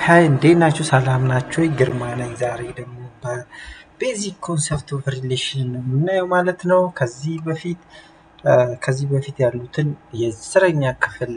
ሀይ እንዴት ናችሁ? ሰላም ናችሁ? ግርማ ነኝ። ዛሬ ደግሞ በቤዚክ ኮንሰፕት ኦፍ ሪሌሽን የምናየው ማለት ነው። ከዚህ በፊት ከዚህ በፊት ያሉትን የአስረኛ ክፍል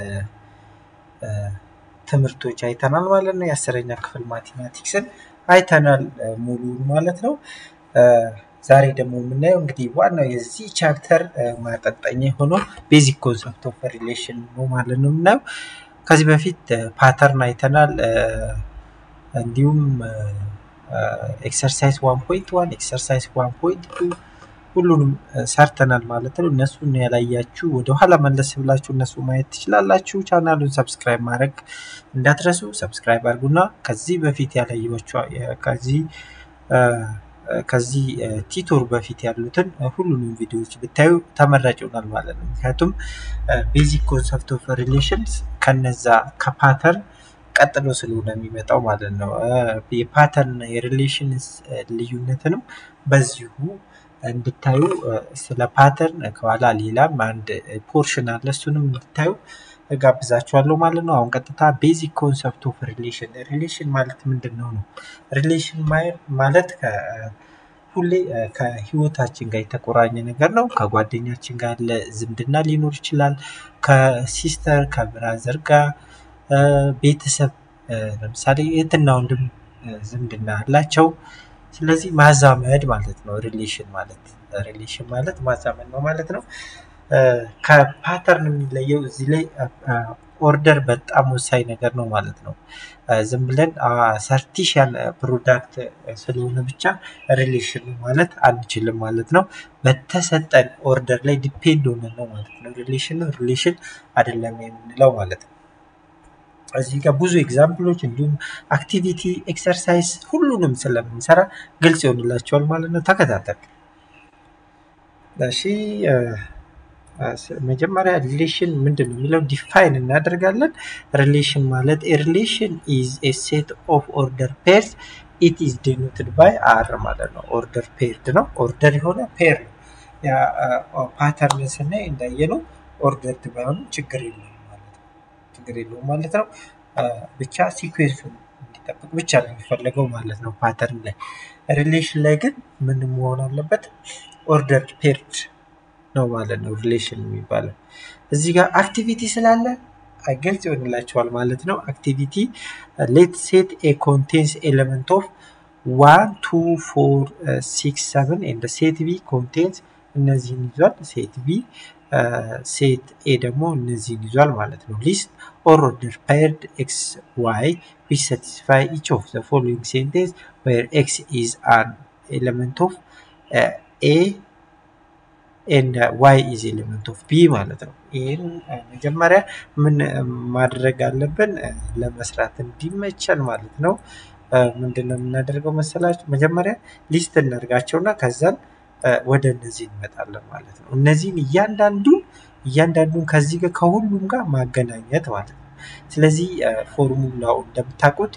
ትምህርቶች አይተናል ማለት ነው። የአስረኛ ክፍል ማቴማቲክስን አይተናል ሙሉን ማለት ነው። ዛሬ ደግሞ የምናየው እንግዲህ ዋናው የዚህ ቻፕተር ማጠንጠኛ የሆነው ቤዚክ ኮንሰፕት ኦፍ ሪሌሽን ነው ማለት ነው የምናየው። ከዚህ በፊት ፓተርን አይተናል። እንዲሁም ኤክሰርሳይዝ ዋን ፖይንት ዋን ኤክሰርሳይዝ ዋን ፖይንት ቱ ሁሉንም ሰርተናል ማለት ነው። እነሱን ያላያችሁ ወደኋላ መለስ ብላችሁ እነሱ ማየት ትችላላችሁ። ቻናሉን ሰብስክራይብ ማድረግ እንዳትረሱ። ሰብስክራይብ አድርጉና ከዚህ በፊት ያላየኋችሁ ከዚህ ከዚህ ቲቶር በፊት ያሉትን ሁሉንም ቪዲዮዎች ብታዩ ተመራጭ ይሆናል ማለት ነው። ምክንያቱም ቤዚክ ኮንሰፕት ኦፍ ሪሌሽንስ ከነዛ ከፓተርን ቀጥሎ ስለሆነ የሚመጣው ማለት ነው። የፓተርን የሪሌሽንስ ልዩነትንም በዚሁ እንድታዩ ስለ ፓተርን ከኋላ ሌላም አንድ ፖርሽን አለ እሱንም እንድታዩ እጋብዛችኋለሁ ማለት ነው። አሁን ቀጥታ ቤዚክ ኮንሰፕት ኦፍ ሪሌሽን ሪሌሽን ማለት ምንድን ነው ነው? ሪሌሽን ማለት ሁሌ ከህይወታችን ጋር የተቆራኘ ነገር ነው። ከጓደኛችን ጋር ያለ ዝምድና ሊኖር ይችላል። ከሲስተር ከብራዘር ጋር ቤተሰብ ለምሳሌ እህትና ወንድም ዝምድና አላቸው። ስለዚህ ማዛመድ ማለት ነው ሪሌሽን ማለት ሪሌሽን ማለት ማዛመድ ነው ማለት ነው። ከፓተርን የሚለየው እዚህ ላይ ኦርደር በጣም ወሳኝ ነገር ነው ማለት ነው። ዝም ብለን ሰርቲሻል ፕሮዳክት ስለሆነ ብቻ ሪሌሽን ማለት አንችልም ማለት ነው። በተሰጠን ኦርደር ላይ ዲፔንድ ሆነን ነው ማለት ነው። ሪሌሽን ሪሌሽን አይደለም የምንለው ማለት ነው። እዚህ ጋር ብዙ ኤግዛምፕሎች እንዲሁም አክቲቪቲ ኤክሰርሳይዝ ሁሉንም ስለምንሰራ ግልጽ ይሆንላቸዋል ማለት ነው። ተከታተል። እሺ መጀመሪያ ሪሌሽን ምንድን ነው የሚለው ዲፋይን እናደርጋለን። ሪሌሽን ማለት ሪሌሽን ኢዝ ኤ ሴት ኦፍ ኦርደር ፔርስ ኢት ኢዝ ዲኖትድ ባይ አር ማለት ነው። ኦርደር ፔርድ ነው። ኦርደር የሆነ ፔር ነው። ፓተርን ስናይ እንዳየነው ኦርደርድ ባይሆንም ችግር የለውም ማለት ነው። ችግር የለውም ማለት ነው። ብቻ ሲኩዌንሱን እንዲጠብቅ ብቻ ነው የሚፈለገው ማለት ነው። ፓተርን ላይ ሪሌሽን ላይ ግን ምን መሆን አለበት? ኦርደር ፔርድ ነው ማለት ነው ሪሌሽን የሚባለው። እዚህ ጋር አክቲቪቲ ስላለ ግልጽ ይሆንላቸዋል ማለት ነው። አክቲቪቲ ሌት ሴት ኤ ኮንቴንስ ኤሌመንት ኦፍ ዋን ቱ ፎር ሲክስ ሰቨን ኤንድ ሴት ቢ ኮንቴንስ እነዚህን ይዟል። ሴት ቢ ሴት ኤ ደግሞ እነዚህን ይዟል ማለት ነው። ሊስት ኦር ኦርደር ፔርድ ኤክስ ዋይ ዊች ሳቲስፋይ ኢች ኦፍ ዘ ፎሎዊንግ ሴንቴንስ ዌር ኤክስ ኢዝ አን ኤሌመንት ኦፍ ኤ ኤንድ ዋይ ኢዝ ኤሌመንት ኦፍ ቢ ማለት ነው። ይህን መጀመሪያ ምን ማድረግ አለብን ለመስራት እንዲመቸን ማለት ነው። ምንድን ነው የምናደርገው መሰላችሁ? መጀመሪያ ሊስት እናደርጋቸውና ከዛን ወደ እነዚህ እንመጣለን ማለት ነው። እነዚህን እያንዳንዱን እያንዳንዱን ከዚህ ጋር ከሁሉም ጋር ማገናኘት ማለት ነው። ስለዚህ ፎርሙላው እንደምታውቁት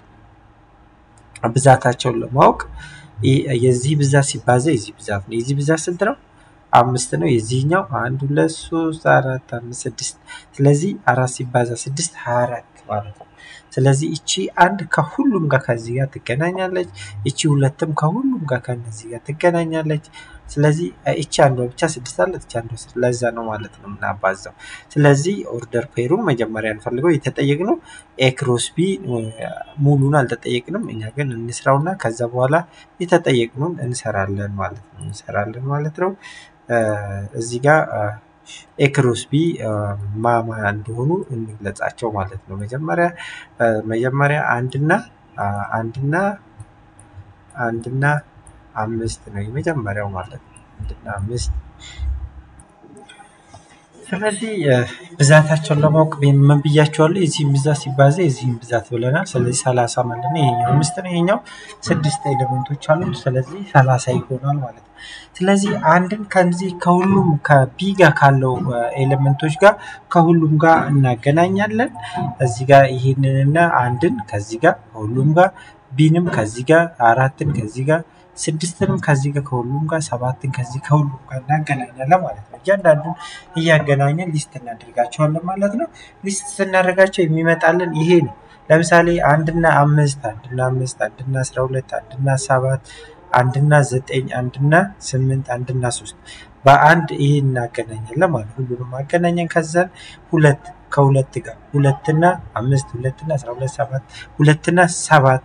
ብዛታቸውን ለማወቅ የዚህ ብዛት ሲባዛ የዚህ ብዛት ነው። የዚህ ብዛት ስንት ነው? አምስት ነው። የዚህኛው አንድ ሁለት ሶስት አራት አምስት ስድስት። ስለዚህ አራት ሲባዛ ስድስት ሀያ አራት ማለት ነው። ስለዚህ እቺ አንድ ከሁሉም ጋር ከዚህ ጋር ትገናኛለች። እቺ ሁለትም ከሁሉም ጋር ከነዚህ ጋር ትገናኛለች። ስለዚህ እቺ አንዷ ብቻ ስድስት አለት እቺ አንዷ ለዛ ነው ማለት ነው የምናባዛው። ስለዚህ ኦርደር ፔሩን መጀመሪያ እንፈልገው የተጠየቅነው ኤ ክሮስ ቢ ሙሉን አልተጠየቅንም። እኛ ግን እንስራውና ከዛ በኋላ የተጠየቅነውን እንሰራለን ማለት ነው እንሰራለን ማለት ነው። እዚህ ጋር ኤክሮስ ቢ ማማ እንደሆኑ እንግለጻቸው ማለት ነው። መጀመሪያ መጀመሪያ አንድና አንድና አንድና አምስት ነው የመጀመሪያው ማለት ነው። አንድና አምስት ስለዚህ ብዛታቸውን ለማወቅ ምን ብያቸዋለሁ? የዚህም ብዛት ሲባዛ የዚህም ብዛት ብለናል። ስለዚህ ሰላሳ ማለት ነው። ይሄኛው አምስት ነው፣ ይሄኛው ስድስት ኤሌመንቶች አሉ። ስለዚህ ሰላሳ ይሆናል ማለት ነው። ስለዚህ አንድን ከዚህ ከሁሉም ከቢ ጋር ካለው ኤሌመንቶች ጋር ከሁሉም ጋር እናገናኛለን። እዚህ ጋር ይህንንና አንድን ከዚህ ጋር ከሁሉም ጋር ቢንም ከዚህ ጋር አራትን ከዚህ ጋር ስድስትንም ከዚህ ጋር ከሁሉም ጋር ሰባትን ከዚህ ከሁሉም ጋር እናገናኛለን ማለት ነው። እያንዳንዱን እያገናኘን ሊስት እናደርጋቸዋለን ማለት ነው። ሊስት ስናደርጋቸው የሚመጣልን ይሄ ነው። ለምሳሌ አንድና አምስት አንድና አምስት አንድና አስራ ሁለት አንድና ሰባት አንድና ዘጠኝ አንድና ስምንት አንድና ሶስት በአንድ ይሄ እናገናኛለን ማለት ሁሉንም አገናኘን። ከዛን ሁለት ከሁለት ጋር ሁለትና አምስት ሁለትና አስራ ሁለት ሰባት ሁለትና ሰባት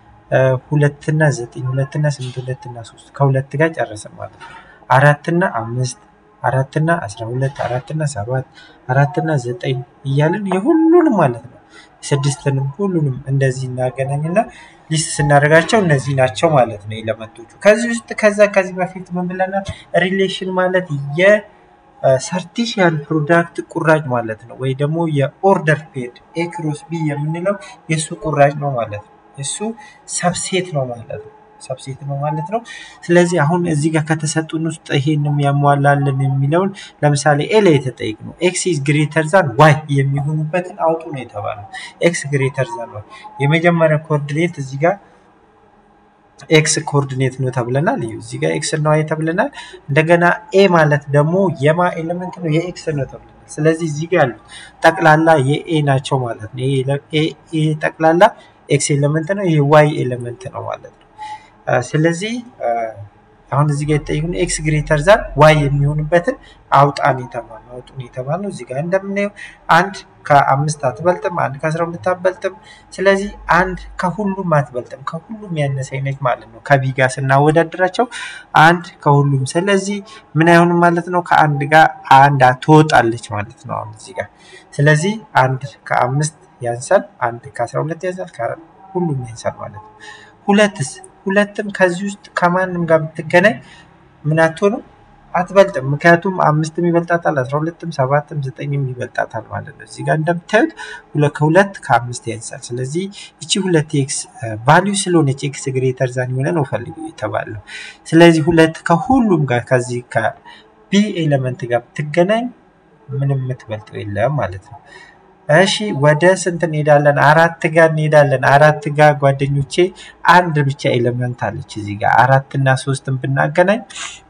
ሁለትና ዘጠኝ ሁለትና ስምንት ሁለትና ሶስት ከሁለት ጋር ጨረስን ማለት ነው። አራትና አምስት አራትና አስራ ሁለት አራትና ሰባት አራትና ዘጠኝ እያልን የሁሉንም ማለት ነው ስድስትንም ሁሉንም እንደዚህ እናገናኝና ሊስት ስናደርጋቸው እነዚህ ናቸው ማለት ነው ኤለመንቶቹ። ከዚህ ውስጥ ከዛ ከዚህ በፊት ምን ብለናል? ሪሌሽን ማለት የሰርቲሽያል ፕሮዳክት ቁራጭ ማለት ነው፣ ወይ ደግሞ የኦርደር ፔድ ኤ ክሮስ ቢ የምንለው የእሱ ቁራጭ ነው ማለት ነው። እሱ ሰብሴት ነው ማለት ነው ሰብሴት ነው ማለት ነው። ስለዚህ አሁን እዚህ ጋር ከተሰጡን ውስጥ ይሄንም ያሟላልን የሚለውን ለምሳሌ ኤ ላይ የተጠየቅ ነው ኤክስ ኢዝ ግሬተር ዛን ዋይ የሚሆኑበትን አውጡ ነው የተባለው። ኤክስ ግሬተር ዛን ዋይ የመጀመሪያ ኮኦርዲኔት እዚህ ጋር ኤክስ ኮኦርዲኔት ነው ተብለናል። እዩ እዚህ ጋር ኤክስ እና ዋይ ተብለናል። እንደገና ኤ ማለት ደግሞ የማ ኤሌመንት ነው የኤክስ ነው ተብለናል። ስለዚህ እዚህ ጋር ያሉት ጠቅላላ የኤ ናቸው ማለት ነው። ይሄ ጠቅላላ ኤክስ ኤሌመንት ነው፣ ይሄ ዋይ ኤሌመንት ነው ማለት ነው። ስለዚህ አሁን እዚህ ጋር የተጠየቁን ኤክስ ግሬተር ዛን ዋይ የሚሆንበትን አውጣን የተባልነው አውጡን የተባልነው እዚህ ጋር እንደምናየው አንድ ከአምስት አትበልጥም፣ አንድ ከአስራ ሁለት አትበልጥም። ስለዚህ አንድ ከሁሉም አትበልጥም፣ ከሁሉም ያነሰ ነች ማለት ነው። ከቢ ጋር ስናወዳደራቸው አንድ ከሁሉም ስለዚህ ምን አይሆንም ማለት ነው። ከአንድ ጋር አንድ ትወጣለች ማለት ነው። አሁን እዚህ ጋር ስለዚህ አንድ ከአምስት ያንሳል፣ አንድ ከአስራ ሁለት ያንሳል፣ ሁሉም ያንሳል ማለት ነው። ሁለትስ ሁለትም ከዚህ ውስጥ ከማንም ጋር ብትገናኝ ምን አትሆንም አትበልጥም። ምክንያቱም አምስትም ይበልጣታል፣ አስራ ሁለትም ሰባትም ዘጠኝም ይበልጣታል ማለት ነው። እዚህ ጋር እንደምታዩት ከሁለት ከአምስት ያንሳል። ስለዚህ ይቺ ሁለት ኤክስ ቫሊዩ ስለሆነች ኤክስ ግሬተር ዛን የሆነ ነው ፈልጉ የተባለው። ስለዚህ ሁለት ከሁሉም ጋር ከዚህ ከቢ ኤሌመንት ጋር ብትገናኝ ምንም የምትበልጠው የለም ማለት ነው። እሺ ወደ ስንት እንሄዳለን? አራት ጋር እንሄዳለን። አራት ጋር ጓደኞቼ አንድ ብቻ ኤሌመንት አለች እዚህ ጋር አራት እና ሶስትን ብናገናኝ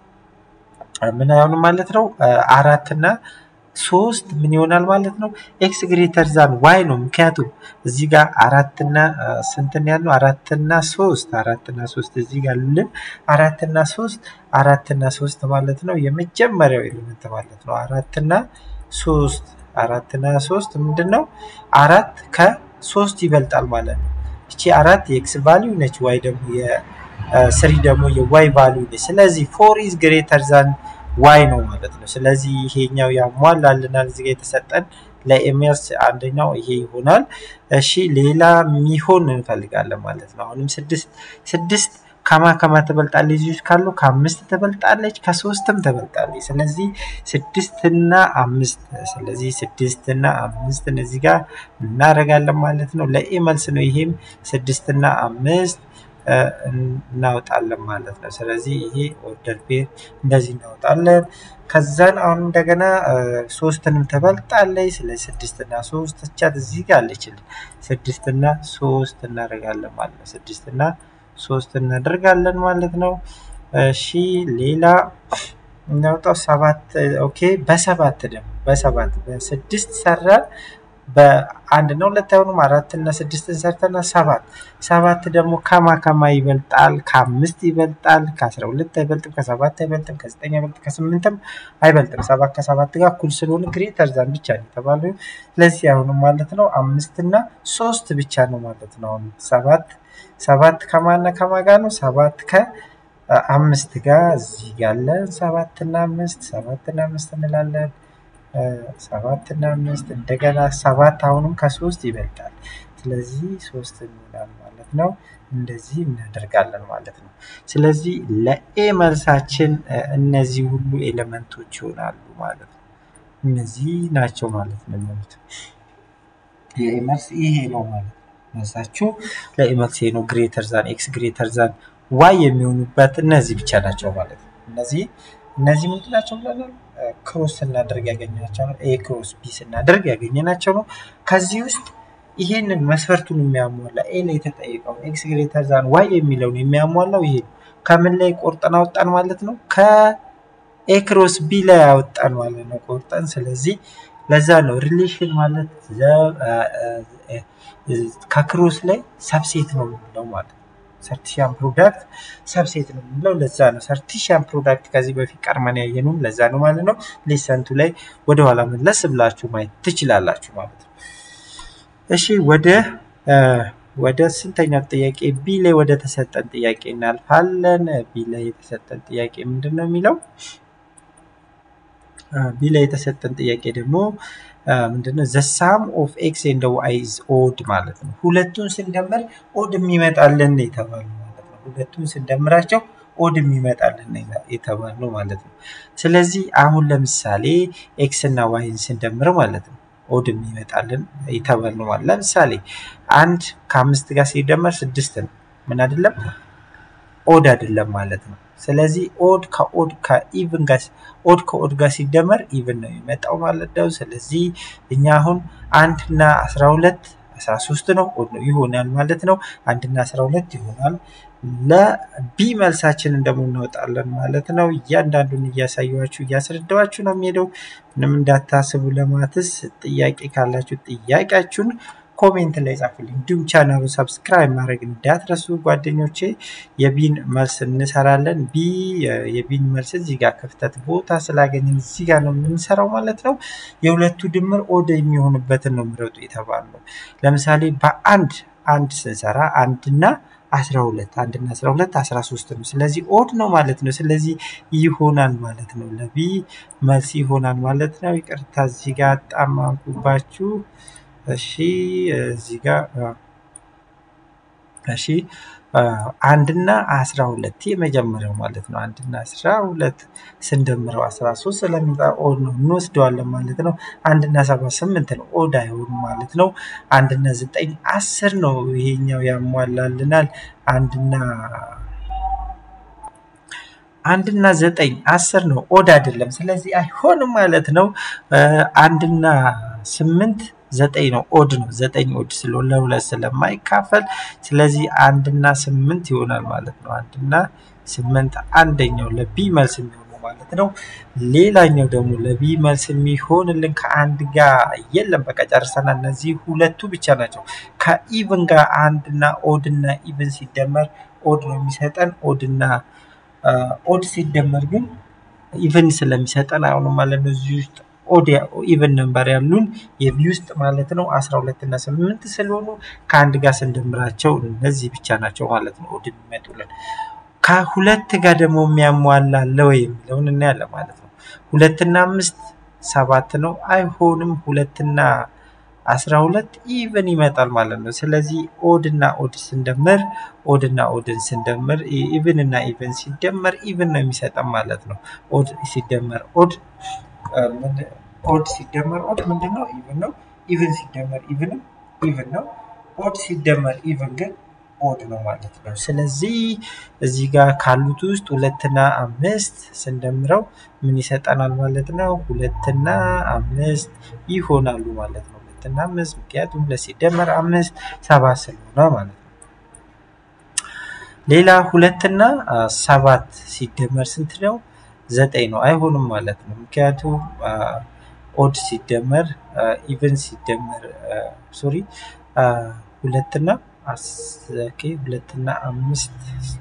ምን አይሆንም ማለት ነው። አራት እና ሶስት ምን ይሆናል ማለት ነው? ኤክስ ግሬተር ዛን ዋይ ነው። ምክንያቱም እዚህ ጋር አራትና ስንትን ያልነው አራትና ሶስት አራትና ሶስት እዚህ ጋር ልን አራትና ሶስት አራትና ሶስት ማለት ነው የመጀመሪያው ኤሌመንት ማለት ነው። አራትና ሶስት አራትና ሶስት ምንድን ነው? አራት ከሶስት ይበልጣል ማለት ነው። እቺ አራት የኤክስ ቫሊዩ ነች። ዋይ ደግሞ የስሪ ደግሞ የዋይ ቫሊዩ ነች። ስለዚህ ፎር ኢዝ ግሬተር ዛን ዋይ ነው ማለት ነው። ስለዚህ ይሄኛው ያሟላልናል። እዚህ ጋር የተሰጠን ለኤምኤስ አንደኛው ይሄ ይሆናል። እሺ ሌላ የሚሆን እንፈልጋለን ማለት ነው። አሁንም ስድስት ስድስት ከማ ከማ ትበልጣለች ልጆች ካሉ ከአምስት ትበልጣለች ከሶስትም ትበልጣለች። ስለዚህ ስድስትና አምስት ስለዚህ ስድስትና አምስት እነዚህ ጋር እናደርጋለን ማለት ነው። ለኤ መልስ ነው። ይሄም ስድስትና አምስት እናወጣለን ማለት ነው። ስለዚህ ይሄ ኦርደር ፔር እንደዚህ እናወጣለን። ከዛን አሁን እንደገና ሶስትንም ትበልጣለች። ስለዚህ ስድስትና ሶስት ቻት እዚህ ጋር አለችልን። ስድስትና ሶስት እናደርጋለን ማለት ነው። ስድስትና ሶስት እናደርጋለን ማለት ነው። እሺ ሌላ እናውጣው ሰባት ኦኬ። በሰባት ደግሞ በሰባት በስድስት ሰራን በአንድ እና ሁለት አይሆኑም። አራት እና ስድስትን ሰርተና ሰባት ሰባት ደግሞ ከማ ከማ ይበልጣል? ከአምስት ይበልጣል። ከአስራ ሁለት አይበልጥም። ከሰባት አይበልጥም። ከዘጠኝ አይበልጥም። ከስምንትም አይበልጥም። ሰባት ከሰባት ጋር እኩል ስለሆነ ግሬተር ዛን ብቻ ነው የተባለው። ስለዚህ አሁንም ማለት ነው አምስት እና ሶስት ብቻ ነው ማለት ነው። አሁን ሰባት ሰባት ከማና ከማ ጋር ነው? ሰባት ከአምስት ጋር እዚህ ያለን ሰባት እና አምስት ሰባት እና አምስት እንላለን። ሰባት እና አምስት እንደገና ሰባት አሁንም ከሶስት ይበልጣል። ስለዚህ ሶስት ይሆናል ማለት ነው። እንደዚህ እናደርጋለን ማለት ነው። ስለዚህ ለኤ መልሳችን እነዚህ ሁሉ ኤሌመንቶች ይሆናሉ ማለት ነው። እነዚህ ናቸው ማለት ነው የሚሆኑት። የኤ መልስ ይሄ ነው ማለት ነው። መልሳችሁ ለኤ መልስ ይሄ ነው። ግሬተር ዛን ኤክስ ግሬተር ዛን ዋይ የሚሆኑበት እነዚህ ብቻ ናቸው ማለት ነው። እነዚህ እነዚህ ምንድን ናቸው ብለናል? ክሮስ ስናደርግ ያገኘናቸው ነው። ኤ ክሮስ ቢ ስናደርግ ያገኘናቸው ነው። ከዚህ ውስጥ ይሄንን መስፈርቱን የሚያሟላ ኤ ላይ የተጠየቀውን ኤክስ ግሬተር ዛን ዋይ የሚለውን የሚያሟላው ይሄ ነው። ከምን ላይ ቆርጠን አወጣን ማለት ነው? ከኤ ክሮስ ቢ ላይ አወጣን ማለት ነው ቆርጠን። ስለዚህ ለዛ ነው ሪሌሽን ማለት ከክሮስ ላይ ሰብሴት ነው የምንለው ማለት ነው። ሰርቲሽያን ፕሮዳክት ሰብሴት ነው የምንለው ለዛ ነው። ሰርቲሽያን ፕሮዳክት ከዚህ በፊት ቀድመን ያየነውም ለዛ ነው ማለት ነው። ሌሰንቱ ላይ ወደኋላ መለስ ብላችሁ ማየት ትችላላችሁ ማለት ነው። እሺ ወደ ወደ ስንተኛው ጥያቄ ቢ ላይ ወደ ተሰጠን ጥያቄ እናልፋለን። ቢ ላይ የተሰጠን ጥያቄ ምንድን ነው የሚለው? ቢ ላይ የተሰጠን ጥያቄ ደግሞ ምንድነው? ዘ ሳም ኦፍ ኤክስ ኤንድ ዋይ ኢዝ ኦድ ማለት ነው። ሁለቱን ስንደምር ኦድ የሚመጣልን የተባለው ማለት ነው። ሁለቱን ስንደምራቸው ኦድ የሚመጣልን የተባለው ማለት ነው። ስለዚህ አሁን ለምሳሌ ኤክስ እና ዋይን ስንደምር ማለት ነው ኦድ የሚመጣልን የተባልነው ማለት ለምሳሌ አንድ ከአምስት ጋር ሲደመር ስድስት ነው። ምን አይደለም ኦድ አይደለም ማለት ነው። ስለዚህ ኦድ ከኦድ ከኢቭን ጋር ኦድ ከኦድ ጋር ሲደመር ኢቭን ነው የሚመጣው ማለት ነው። ስለዚህ እኛ አሁን አንድ እና አስራ ሁለት አስራ ሶስት ነው ኦድ ነው ይሆናል ማለት ነው። አንድ እና አስራ ሁለት ይሆናል። ለቢ መልሳችንን ደግሞ እናወጣለን ማለት ነው። እያንዳንዱን እያሳየኋችሁ እያስረዳኋችሁ ነው የሚሄደው። ምንም እንዳታስቡ። ለማትስ ጥያቄ ካላችሁ ጥያቄያችሁን ኮሜንት ላይ ጻፉልኝ። እንዲሁም ቻናሉ ሰብስክራይብ ማድረግ እንዳትረሱ ጓደኞቼ። የቢን መልስ እንሰራለን። ቢ የቢን መልስ እዚህ ጋር ክፍተት ቦታ ስላገኘን እዚህ ጋር ነው የምንሰራው ማለት ነው። የሁለቱ ድምር ኦድ የሚሆንበትን ነው ምረጡ የተባለው። ለምሳሌ በአንድ አንድ ስንሰራ አንድና አስራ ሁለት አንድና አስራ ሁለት አስራ ሶስት ነው። ስለዚህ ኦድ ነው ማለት ነው። ስለዚህ ይሆናል ማለት ነው። ለቢ መልስ ይሆናል ማለት ነው። ይቅርታ እዚህ ጋር ጣማንኩባችሁ። እሺ እዚህ ጋር እሺ አንድና አስራ ሁለት የመጀመሪያው ማለት ነው። አንድና አስራ ሁለት ስንደምረው አስራ ሶስት ስለሚመጣ ኦድ ነው እንወስደዋለን ማለት ነው። አንድና ሰባት ስምንት ነው ኦድ አይሆንም ማለት ነው። አንድና ዘጠኝ አስር ነው ይሄኛው ያሟላልናል። አንድና አንድና ዘጠኝ አስር ነው ኦድ አይደለም። ስለዚህ አይሆንም ማለት ነው። አንድና ስምንት ዘጠኝ ነው ኦድ ነው። ዘጠኝ ኦድ ስለሆነ ለሁለት ስለማይካፈል ስለዚህ አንድና ስምንት ይሆናል ማለት ነው። አንድና ስምንት አንደኛው ለቢ መልስ የሚሆነው ማለት ነው። ሌላኛው ደግሞ ለቢ መልስ የሚሆንልን ከአንድ ጋር የለም። በቃ ጨርሰናል። እነዚህ ሁለቱ ብቻ ናቸው። ከኢቭን ጋር አንድና ኦድና ኢቭን ሲደመር ኦድ ነው የሚሰጠን። ኦድና ኦድ ሲደመር ግን ኢቭን ስለሚሰጠን አሁንም ማለት ነው እዚህ ውስጥ ኦድ ኢቨን ነምበር ያሉን የቢ ውስጥ ማለት ነው አስራ ሁለት እና ስምንት ስለሆኑ ከአንድ ጋር ስንደምራቸው እነዚህ ብቻ ናቸው ማለት ነው ኦድ የሚመጡልን። ከሁለት ጋር ደግሞ የሚያሟላ አለ ወይ የሚለውን እናያለን ማለት ነው። ሁለትና አምስት ሰባት ነው አይሆንም። ሁለትና አስራ ሁለት ኢቨን ይመጣል ማለት ነው። ስለዚህ ኦድ እና ኦድ ስንደምር ኦድ እና ኦድን ስንደምር ኢቨን እና ኢቨን ሲደመር ኢቨን ነው የሚሰጠን ማለት ነው። ኦድ ሲደመር ኦድ ኦድ ሲደመር ኦድ ምንድን ነው? ኢቭን ነው። ኢቭን ሲደመር ኢቭንም ኢቭን ነው። ኦድ ሲደመር ኢቭን ግን ኦድ ነው ማለት ነው። ስለዚህ እዚህ ጋር ካሉት ውስጥ ሁለትና አምስት ስንደምረው ምን ይሰጠናል ማለት ነው? ሁለትና አምስት ይሆናሉ ማለት ነው። ሁለትና አምስት ምክንያቱም ሁለት ሲደመር አምስት ሰባት ስለሆነ ማለት ነው። ሌላ ሁለትና ሰባት ሲደመር ስንት ነው? ዘጠኝ ነው። አይሆንም ማለት ነው። ምክንያቱም ኦድ ሲደመር ኢቨን ሲደመር ሶሪ ሁለትና ሁለትና አምስት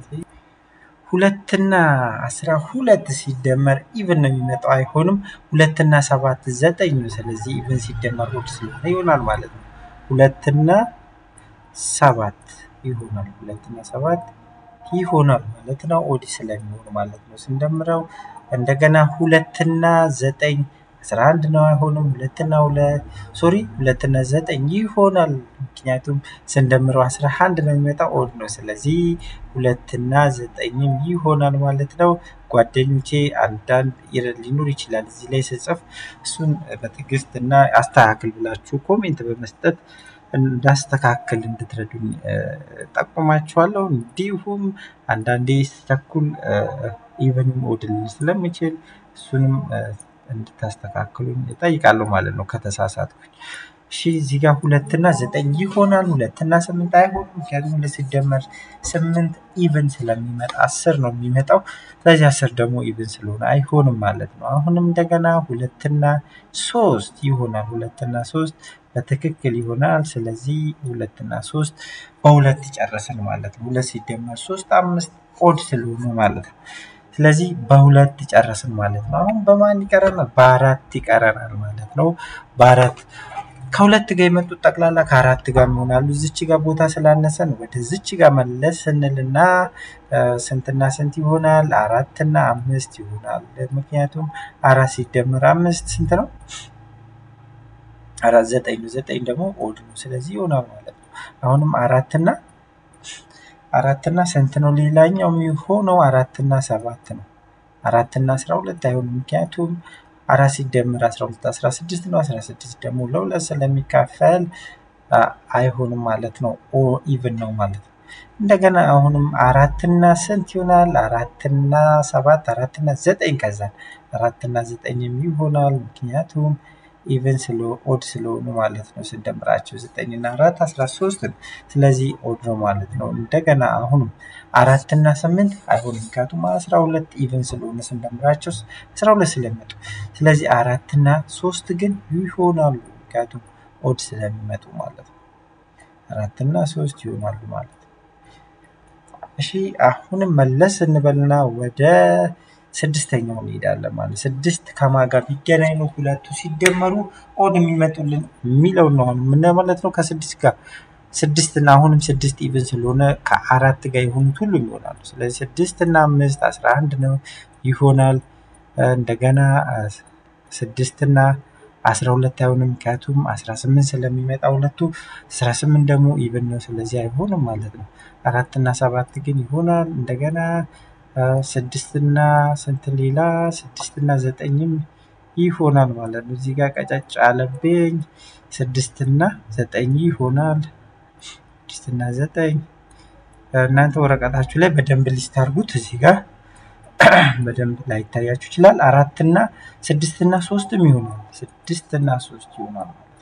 ሁለትና አስራ ሁለት ሲደመር ኢቨን ነው የሚመጣው። አይሆንም። ሁለትና ሰባት ዘጠኝ ነው። ስለዚህ ኢቨን ሲደመር ኦድ ስለሆነ ይሆናል ማለት ነው። ሁለትና ሰባት ይሆናል። ሁለትና ሰባት ይሆናል ማለት ነው። ኦድ ስለሚሆን ማለት ነው ስንደምረው እንደገና ሁለትና ዘጠኝ አስራ አንድ ነው። አይሆንም። ሁለትና ሁለት ሶሪ ሁለትና ዘጠኝ ይሆናል። ምክንያቱም ስንደምረው አስራ አንድ ነው የሚመጣው ኦድ ነው። ስለዚህ ሁለትና ዘጠኝም ይሆናል ማለት ነው። ጓደኞቼ አንዳንድ ይረድ ሊኖር ይችላል እዚህ ላይ ስጽፍ እሱን በትዕግስት እና አስተካክል ብላችሁ ኮሜንት በመስጠት እንዳስተካክል እንድትረዱኝ ጠቁማችኋለሁ። እንዲሁም አንዳንዴ ስተኩል ኢቨንም ኦድል ስለምችል እሱንም እንድታስተካክሉኝ እጠይቃለሁ ማለት ነው ከተሳሳትኩኝ። እሺ እዚህ ጋር ሁለትና ዘጠኝ ይሆናል። ሁለትና ስምንት አይሆንም፣ ምክንያቱም ሁለት ሲደመር ስምንት ኢቭን ስለሚመጣ አስር ነው የሚመጣው። ስለዚህ አስር ደግሞ ኢቭን ስለሆነ አይሆንም ማለት ነው። አሁንም እንደገና ሁለትና ሶስት ይሆናል። ሁለትና ሶስት በትክክል ይሆናል። ስለዚህ ሁለትና ሶስት በሁለት ጨረስን ማለት ነው። ሁለት ሲደመር ሶስት አምስት ኦድ ስለሆነ ማለት ነው። ስለዚህ በሁለት ጨረስን ማለት ነው። አሁን በማን ይቀረናል? በአራት ይቀረናል ማለት ነው። በአራት ከሁለት ጋር የመጡት ጠቅላላ ከአራት ጋር ይሆናሉ። እዚች ጋር ቦታ ስላነሰን ወደ ዝች ጋር መለስ ስንልና ስንትና ስንት ይሆናል? አራትና አምስት ይሆናል። ምክንያቱም አራት ሲደመር አምስት ስንት ነው? አራት ዘጠኝ ነው። ዘጠኝ ደግሞ ኦድ ነው። ስለዚህ ይሆናል ማለት ነው። አሁንም አራትና አራትና ስንት ነው? ሌላኛው የሚሆነው አራትና ሰባት ነው። አራትና አስራ ሁለት አይሆንም። ምክንያቱም አራት ሲደመር አስራ ሁለት አስራ ስድስት ነው። አስራ ስድስት ደግሞ ለሁለት ስለሚካፈል አይሆንም ማለት ነው። ኦ ኢቭን ነው ማለት ነው። እንደገና አሁንም አራትና ስንት ይሆናል? አራትና ሰባት አራትና ዘጠኝ ከዛን አራትና ዘጠኝም ይሆናል ምክንያቱም ኢቨን ስለ ኦድ ስለሆኑ ማለት ነው። ስንደምራቸው ዘጠኝ እና አራት አስራ ሶስት ነው። ስለዚህ ኦድ ነው ማለት ነው። እንደገና አሁንም አራት እና ስምንት አይሆንም ምክንያቱም አስራ ሁለት ኢቨን ስለሆነ ስንደምራቸው አስራ ሁለት ስለሚመጡ ስለዚህ አራት እና ሶስት ግን ይሆናሉ ምክንያቱም ኦድ ስለሚመጡ ማለት ነው። አራት እና ሶስት ይሆናሉ ማለት ነው። እሺ አሁንም መለስ እንበልና ወደ ስድስተኛው እንሄዳለን ማለት ስድስት ከማጋ ቢገናኝ ነው ሁለቱ ሲደመሩ ኦድ የሚመጡልን የሚለውን ነው አሁን የምናየው ማለት ነው። ከስድስት ጋር ስድስት እና አሁንም ስድስት ኢቭን ስለሆነ ከአራት ጋር የሆኑት ሁሉም ይሆናሉ። ስለዚህ ስድስት እና አምስት አስራ አንድ ነው ይሆናል። እንደገና ስድስት እና አስራ ሁለት አይሆንም ምክንያቱም አስራ ስምንት ስለሚመጣ ሁለቱ አስራ ስምንት ደግሞ ኢቭን ነው ስለዚህ አይሆንም ማለት ነው። አራት እና ሰባት ግን ይሆናል። እንደገና ስድስት እና ስንት ሌላ ስድስት እና ዘጠኝም ይሆናል ማለት ነው። እዚህ ጋር ቀጫጭ አለብኝ ስድስት እና ዘጠኝ ይሆናል። ስድስት እና ዘጠኝ እናንተ ወረቀታችሁ ላይ በደንብ ሊስት አድርጉት። እዚህ ጋር በደንብ ላይታያችሁ ይችላል። አራት እና ስድስት እና ሶስትም ይሆናል። ስድስት እና ሶስት ይሆናል ማለት ነው።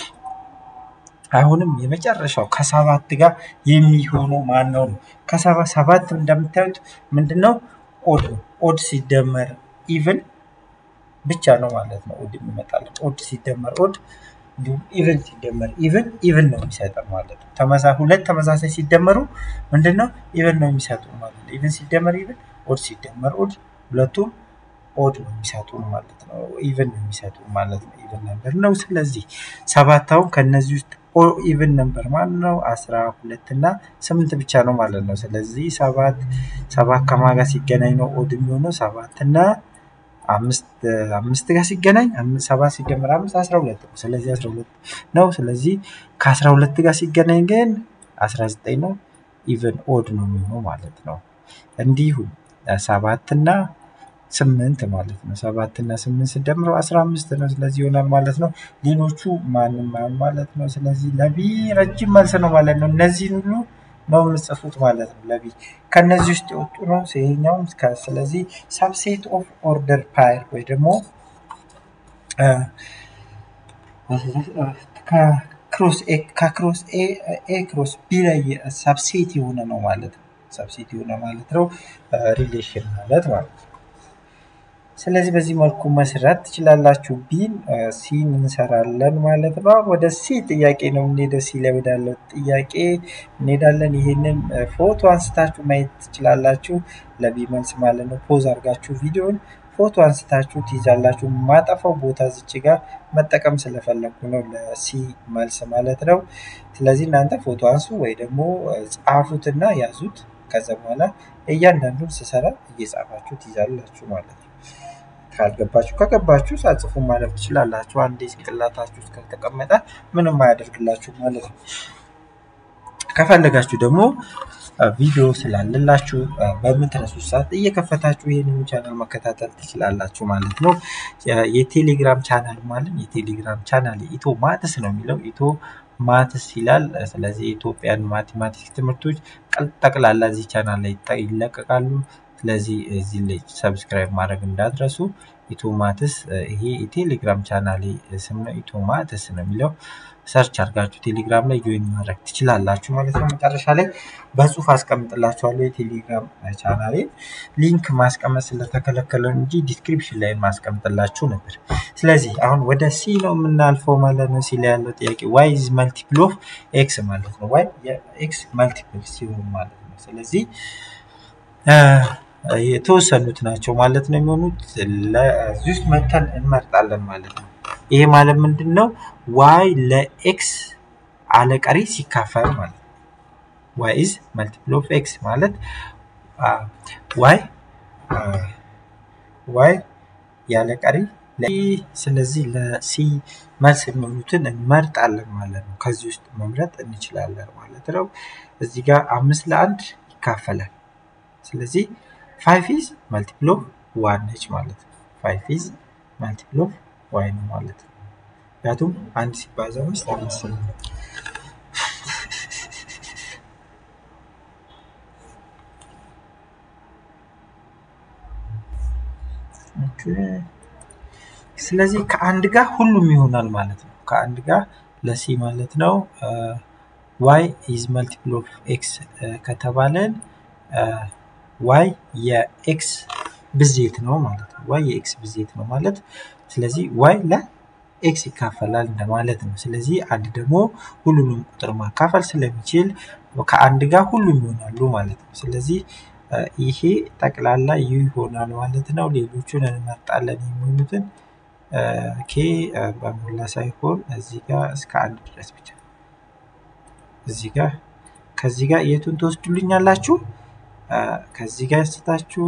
አሁንም የመጨረሻው ከሰባት ጋር የሚሆነው ማን ነው? ከሰባ ሰባት እንደምታዩት ምንድነው? ኦድ ነው። ኦድ ሲደመር ኢቭን ብቻ ነው ማለት ነው። ኦድ የሚመጣልን ኦድ ሲደመር ኦድ እንዲሁም ኢቭን ሲደመር ኢቭን ኢቭን ነው የሚሰጠን ማለት ነው። ተመሳ ሁለት ተመሳሳይ ሲደመሩ ምንድነው? ኢቭን ነው የሚሰጡን ማለት ነው። ኢቭን ሲደመር ኢቭን ኦድ ሲደመር ኦድ ሁለቱም ኦድ ነው የሚሰጡን ማለት ነው። ኢቭን ነው የሚሰጡን ማለት ነው። ኢቭን ነበር ነው። ስለዚህ ሰባት አሁን ከነዚህ ውስጥ ኢቭን ነበር ማለት ነው። አስራ ሁለት እና ስምንት ብቻ ነው ማለት ነው። ስለዚህ ሰባት ሰባት ከማን ጋር ሲገናኝ ነው ኦድ የሚሆነው? ሰባት እና አምስት አምስት ጋር ሲገናኝ ሰባት ሲደመር አምስት አስራ ሁለት ነው። ስለዚህ አስራ ሁለት ነው። ስለዚህ ከአስራ ሁለት ጋር ሲገናኝ ግን አስራ ዘጠኝ ነው። ኢቭን ኦድ ነው የሚሆነው ማለት ነው። እንዲሁም ሰባት እና ስምንት ማለት ነው። ሰባት እና ስምንት ስደምረው አስራ አምስት ነው። ስለዚህ ይሆናል ማለት ነው። ሌሎቹ ማንም ማለት ነው። ስለዚህ ለቢ ረጅም መልስ ነው ማለት ነው። እነዚህን ሁሉ ነው የምጽፉት ማለት ነው። ለቢ ከነዚህ ውስጥ የወጡ ነው ይሄኛውም። ስለዚህ ሳብሴት ኦፍ ኦርደር ፓይር ወይ ደግሞ ከክሮስ ኤ ከክሮስ ኤ ኤ ክሮስ ቢ ላይ ሳብሴት የሆነ ነው ማለት ነው። ሳብሴት የሆነ ማለት ነው ሪሌሽን ማለት ማለት ነው። ስለዚህ በዚህ መልኩ መስራት ትችላላችሁ። ቢን ሲን እንሰራለን ማለት ነው። ወደ ሲ ጥያቄ ነው የምንሄደው። ሲ ላይ ወዳለው ጥያቄ እንሄዳለን። ይህንን ፎቶ አንስታችሁ ማየት ትችላላችሁ። ለቢ መልስ ማለት ነው። ፖዝ አድርጋችሁ ቪዲዮን ፎቶ አንስታችሁ ትይዛላችሁ። ማጠፋው ቦታ ዝች ጋር መጠቀም ስለፈለጉ ነው ለሲ መልስ ማለት ነው። ስለዚህ እናንተ ፎቶ አንሱ ወይ ደግሞ ጻፉትና ያዙት። ከዛ በኋላ እያንዳንዱን ስሰራ እየጻፋችሁ ትይዛላችሁ ማለት ነው። ካልገባችሁ ከገባችሁ ሳጽፉ ማለፍ ትችላላችሁ። አንዴ ጭንቅላታችሁ ውስጥ ካልተቀመጠ ምንም አያደርግላችሁ ማለት ነው። ከፈለጋችሁ ደግሞ ቪዲዮ ስላለላችሁ በምትረሱት ሰዓት እየከፈታችሁ ይህንን ቻናል መከታተል ትችላላችሁ ማለት ነው። የቴሌግራም ቻናል ማለት የቴሌግራም ቻናል ኢትዮ ማትስ ነው የሚለው ኢትዮ ማትስ ይላል። ስለዚህ የኢትዮጵያን ማቴማቲክስ ትምህርቶች ጠቅላላ እዚህ ቻናል ላይ ይለቀቃሉ። ስለዚህ እዚህ ላይ ሰብስክራይብ ማድረግ እንዳትረሱ። ኢቶማትስ ይሄ የቴሌግራም ቻናሌ ስም ነው። ኢቶማትስ ነው የሚለው ሰርች አድርጋችሁ ቴሌግራም ላይ ጆይን ማድረግ ትችላላችሁ ማለት ነው። መጨረሻ ላይ በጽሁፍ አስቀምጥላችኋለሁ የቴሌግራም ቻናሌ ሊንክ ማስቀመጥ ስለተከለከለ እንጂ ዲስክሪፕሽን ላይ ማስቀምጥላችሁ ነበር። ስለዚህ አሁን ወደ ሲ ነው የምናልፈው ማለት ነው። ሲ ላይ ያለው ጥያቄ ዋይ ኢዝ መልቲፕል ኦፍ ኤክስ ማለት ነው። ዋይ የኤክስ መልቲፕል ሲሆን ማለት ነው። ስለዚህ የተወሰኑት ናቸው ማለት ነው የሚሆኑት። ለዚህ ውስጥ መተን እንመርጣለን ማለት ነው። ይሄ ማለት ምንድን ነው? ዋይ ለኤክስ አለቀሪ ሲካፈል ማለት ነው። ዋይ ኢዝ መልቲፕል ኦፍ ኤክስ ማለት ዋይ ዋይ ያለቀሪ ስለዚህ ለሲ መልስ የሚሆኑትን እንመርጣለን ማለት ነው። ከዚህ ውስጥ መምረጥ እንችላለን ማለት ነው። እዚህ ጋር አምስት ለአንድ ይካፈላል። ስለዚህ ፋይቭ ኢዝ መልቲፕል ኦፍ ዋን ነች ማለት ነው። ፋይቭ ኢዝ መልቲፕል ኦፍ ዋይ ነው ማለት ነው። ምክንያቱም አንድ ሲባዛ ውስጥ አምስት ነው። ስለዚህ ከአንድ ጋር ሁሉም ይሆናል ማለት ነው። ከአንድ ጋር ለሲ ማለት ነው ዋይ ኢዝ መልቲፕል ኦፍ ኤክስ ከተባለን ዋይ የኤክስ ብዜት ነው ማለት ነው። ዋይ የኤክስ ብዜት ነው ማለት ስለዚህ ዋይ ለኤክስ ይካፈላል እንደማለት ነው። ስለዚህ አንድ ደግሞ ሁሉንም ቁጥር ማካፈል ስለሚችል ከአንድ ጋር ሁሉም ይሆናሉ ማለት ነው። ስለዚህ ይሄ ጠቅላላ ዩ ይሆናል ማለት ነው። ሌሎቹን እንመርጣለን የሚሆኑትን ኬ በሞላ ሳይሆን እዚህ ጋር እስከ አንድ ድረስ ብቻ እዚህ ጋር ከዚህ ጋር የቱን ትወስዱልኛላችሁ? ከዚህ ጋር ስታችሁ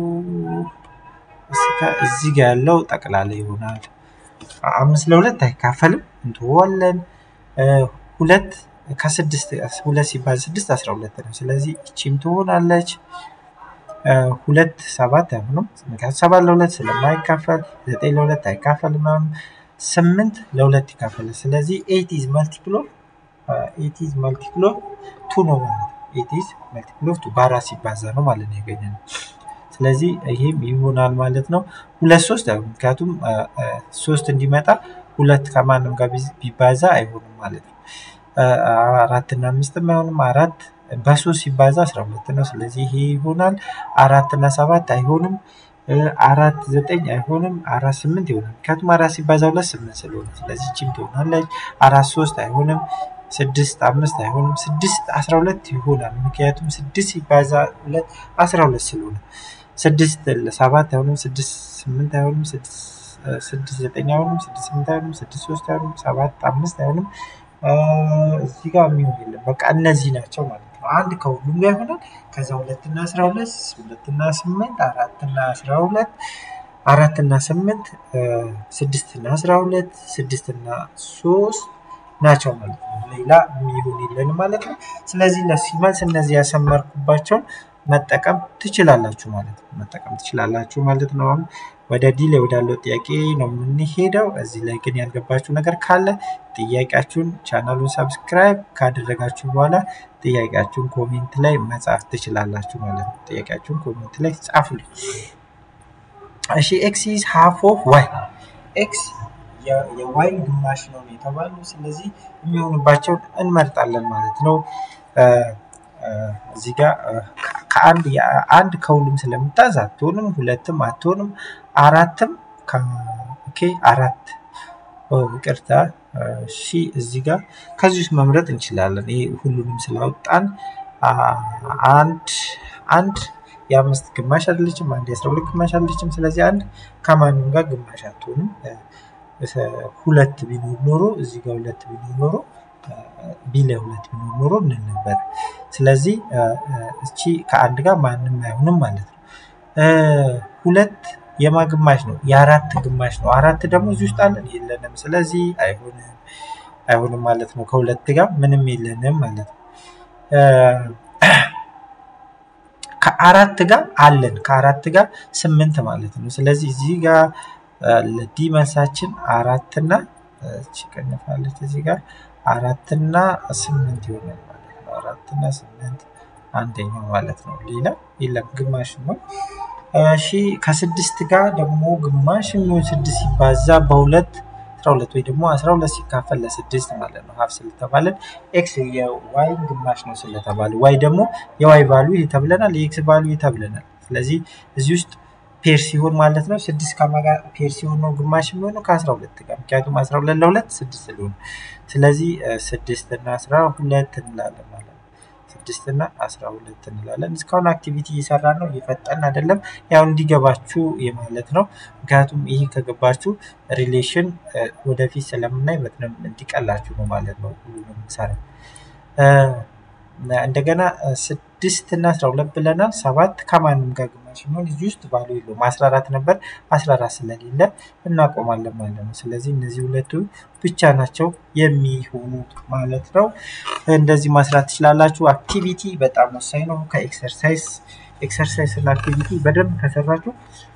እዚህ ጋር ያለው ጠቅላላ ይሆናል። አምስት ለሁለት አይካፈልም እንተዋለን። ሁለት ከስድስት ሁለት ሲባል ስድስት አስራ ሁለት ነው። ስለዚህ እቺም ትሆናለች። ሁለት ሰባት አይሆንም። ምክንያቱም ሰባት ለሁለት ስለማይካፈል ዘጠኝ ለሁለት አይካፈልም። አሁን ስምንት ለሁለት ይካፈላል። ስለዚህ ኤት ኢዝ መልቲፕል ኦፍ ኤት ኢዝ መልቲፕል ኦፍ ቱ ነው ማለት ነው። ኤት ኢዝ መልቲፕል ኦፍ ቱ በአራት ሲባዛ ነው ማለት ነው ያገኘነው። ስለዚህ ይሄም ይሆናል ማለት ነው። ሁለት ሶስት አይሆንም። ምክንያቱም ሶስት እንዲመጣ ሁለት ከማንም ጋር ቢባዛ አይሆንም ማለት ነው። አራት እና አምስትም አይሆንም። አራት በሶስት ሲባዛ አስራ ሁለት ነው። ስለዚህ ይሄ ይሆናል። አራት እና ሰባት አይሆንም። አራት ዘጠኝ አይሆንም። አራት ስምንት ይሆናል። ምክንያቱም አራት ሲባዛ ሁለት ስምንት ስለሆነ ስለዚህ ችም ትሆናለች። አራት ሶስት አይሆንም። ስድስት አምስት አይሆንም። ስድስት አስራ ሁለት ይሆናል። ምክንያቱም ስድስት ሲባዛ ሁለት አስራ ሁለት ስለሆነ ስድስት ሰባት አይሆንም። ስድስት ስምንት አይሆንም። ስድስት ዘጠኝ አይሆንም። ስድስት ስምንት አይሆንም። ስድስት ሶስት አይሆንም። ሰባት አምስት አይሆንም። እዚህ ጋር የሚሆን የለም። በቃ እነዚህ ናቸው ማለት ነው። አንድ ከሁሉም ጋር ይሆናል። ከዛ ሁለትና አስራ ሁለት ሁለትና ስምንት አራትና አስራ ሁለት አራትና ስምንት ስድስትና አስራ ሁለት ስድስትና ሶስት ናቸው ማለት ነው። ሌላ የሚሆን የለን ማለት ነው። ስለዚህ እነሱ መልስ እነዚህ ያሰመርኩባቸውን መጠቀም ትችላላችሁ ማለት ነው። መጠቀም ትችላላችሁ ማለት ነው። አሁን ወደ ዲ ላይ ወዳለው ጥያቄ ነው የምንሄደው። እዚህ ላይ ግን ያልገባችሁ ነገር ካለ ጥያቄያችሁን ቻናሉን ሰብስክራይብ ካደረጋችሁ በኋላ ጥያቄያችሁን ኮሜንት ላይ መጻፍ ትችላላችሁ ማለት ነው። ጥያቄያችሁን ኮሜንት ላይ ጻፉልኝ። እሺ ኤክስ ኢዝ ሃፍ ኦፍ ዋይ ኤክስ የዋይ ግማሽ ነው የተባሉ ስለዚህ የሚሆንባቸውን እንመርጣለን ማለት ነው። እዚህ ጋር ከአንድ አንድ ከሁሉም ስለምታዝ አትሆንም፣ ሁለትም አትሆንም፣ አራትም ኦኬ አራት ይቅርታ ሺ እዚህ ጋር ከዚህ ውስጥ መምረጥ እንችላለን። ይሄ ሁሉንም ስላወጣን አንድ አንድ የአምስት ግማሽ አይደለችም፣ አንድ የአስራ ሁለት ግማሽ አይደለችም። ስለዚህ አንድ ከማንም ጋር ግማሽ አትሆንም። ሁለት ቢኖር ኖሮ እዚህ ጋር ሁለት ቢኖር ኖሮ ቢ ላይ ሁለት ቢኖር ኖሮ እንል ነበር። ስለዚህ እቺ ከአንድ ጋር ማንም አይሆንም ማለት ነው። ሁለት የማ ግማሽ ነው? የአራት ግማሽ ነው። አራት ደግሞ እዚህ ውስጥ አለን የለንም። ስለዚህ አይሆንም አይሆንም ማለት ነው። ከሁለት ጋር ምንም የለንም ማለት ነው። ከአራት ጋር አለን ከአራት ጋር ስምንት ማለት ነው። ስለዚህ እዚህ ጋር ለዲ መልሳችን አራትና ቀንፋለች እዚህ ጋር አራትና ስምንት ይሆናል ማለት ነው። አራትና ስምንት አንደኛው ማለት ነው። ሌላ የለም ግማሽ ነው። እሺ ከስድስት ጋር ደግሞ ግማሽ የሚሆን ስድስት ሲባዛ በሁለት አስራ ሁለት ወይ ደግሞ አስራ ሁለት ሲካፈል ለስድስት ማለት ነው። ሀፍ ስለተባለን ኤክስ የዋይ ግማሽ ነው ስለተባለ ዋይ ደግሞ የዋይ ቫሉ ይሄ ተብለናል፣ የኤክስ ቫሉ ይሄ ተብለናል። ስለዚህ እዚህ ውስጥ ፔር ሲሆን ማለት ነው ስድስት ከማጋ ፔር ሲሆን ነው ግማሽ የሚሆነው ከአስራ ሁለት ጋር ምክንያቱም አስራ ሁለት ለሁለት ስድስት ስለሆነ ስለዚህ ስድስት እና አስራ ሁለት እንላለን ማለት ነው። ስድስት እና አስራ ሁለት እንላለን። እስካሁን አክቲቪቲ እየሰራ ነው፣ እየፈጠን አይደለም። ያው እንዲገባችሁ የማለት ነው። ምክንያቱም ይህ ከገባችሁ ሪሌሽን ወደፊት ስለምናይ በጣም እንዲቀላችሁ ነው ማለት ነው። ሁሉንም ሰራ እንደገና ስድስት እና አስራ ሁለት ብለናል። ሰባት ከማንም ጋር ግማሽ የሚሆን እዚህ ውስጥ ባሉ የለውም። አስራ አራት ነበር፣ አስራ አራት ስለሌለ እናቆማለን ማለት ነው። ስለዚህ እነዚህ ሁለቱ ብቻ ናቸው የሚሆኑት ማለት ነው። እንደዚህ ማስራት ትችላላችሁ። አክቲቪቲ በጣም ወሳኝ ነው። ከኤክሰርሳይዝ ኤክሰርሳይዝ እና አክቲቪቲ በደንብ ከሰራችሁ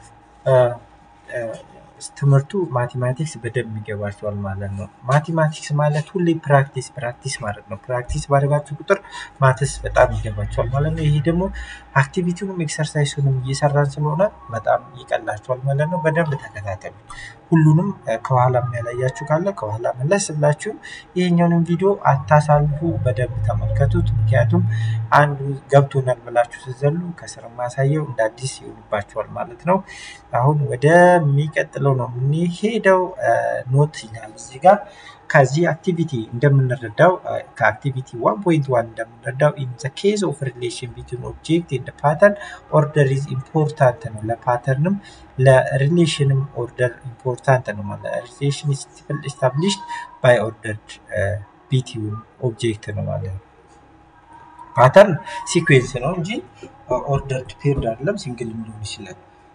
ትምህርቱ ማቴማቲክስ በደንብ ይገባቸዋል ማለት ነው። ማቴማቲክስ ማለት ሁሌ ፕራክቲስ ፕራክቲስ ማለት ነው። ፕራክቲስ ባደረጋችሁ ቁጥር ማትስ በጣም ይገባቸዋል ማለት ነው። ይሄ ደግሞ አክቲቪቲውንም ኤክሰርሳይሱንም እየሰራን ስለሆነ በጣም ይቀላቸዋል ማለት ነው። በደንብ ተከታተሉ። ሁሉንም ከኋላ የሚያላያችሁ ካለ ከኋላ መለስ ብላችሁ ይሄኛውንም ቪዲዮ አታሳልፉ፣ በደንብ ተመልከቱት። ምክንያቱም አንዱ ገብቶናል ብላችሁ ስትዘሉ ከስር ማሳየው እንደ አዲስ ይሆንባችኋል ማለት ነው። አሁን ወደሚቀጥለው ነው የምንሄደው። ኖት ይላል እዚህ ጋር ከዚህ አክቲቪቲ እንደምንረዳው ከአክቲቪቲ ዋን ፖይንት ዋን እንደምንረዳው ኢን ዘ ኬዝ ኦፍ ሪሌሽን ቢትዊን ኦብጀክት ኤንድ ፓተርን ኦርደር ኢዝ ኢምፖርታንት ነው። ለፓተርንም ለሪሌሽንም ኦርደር ኢምፖርታንት ነው ማለት ሪሌሽን ኢስታብሊሽድ ባይ ኦርደርድ ቢትዊን ኦብጀክት ነው ማለት ነው። ፓተርን ሲኩዌንስ ነው እንጂ ኦርደርድ ፔርድ አይደለም። ሲንግል ሊሆን ይችላል።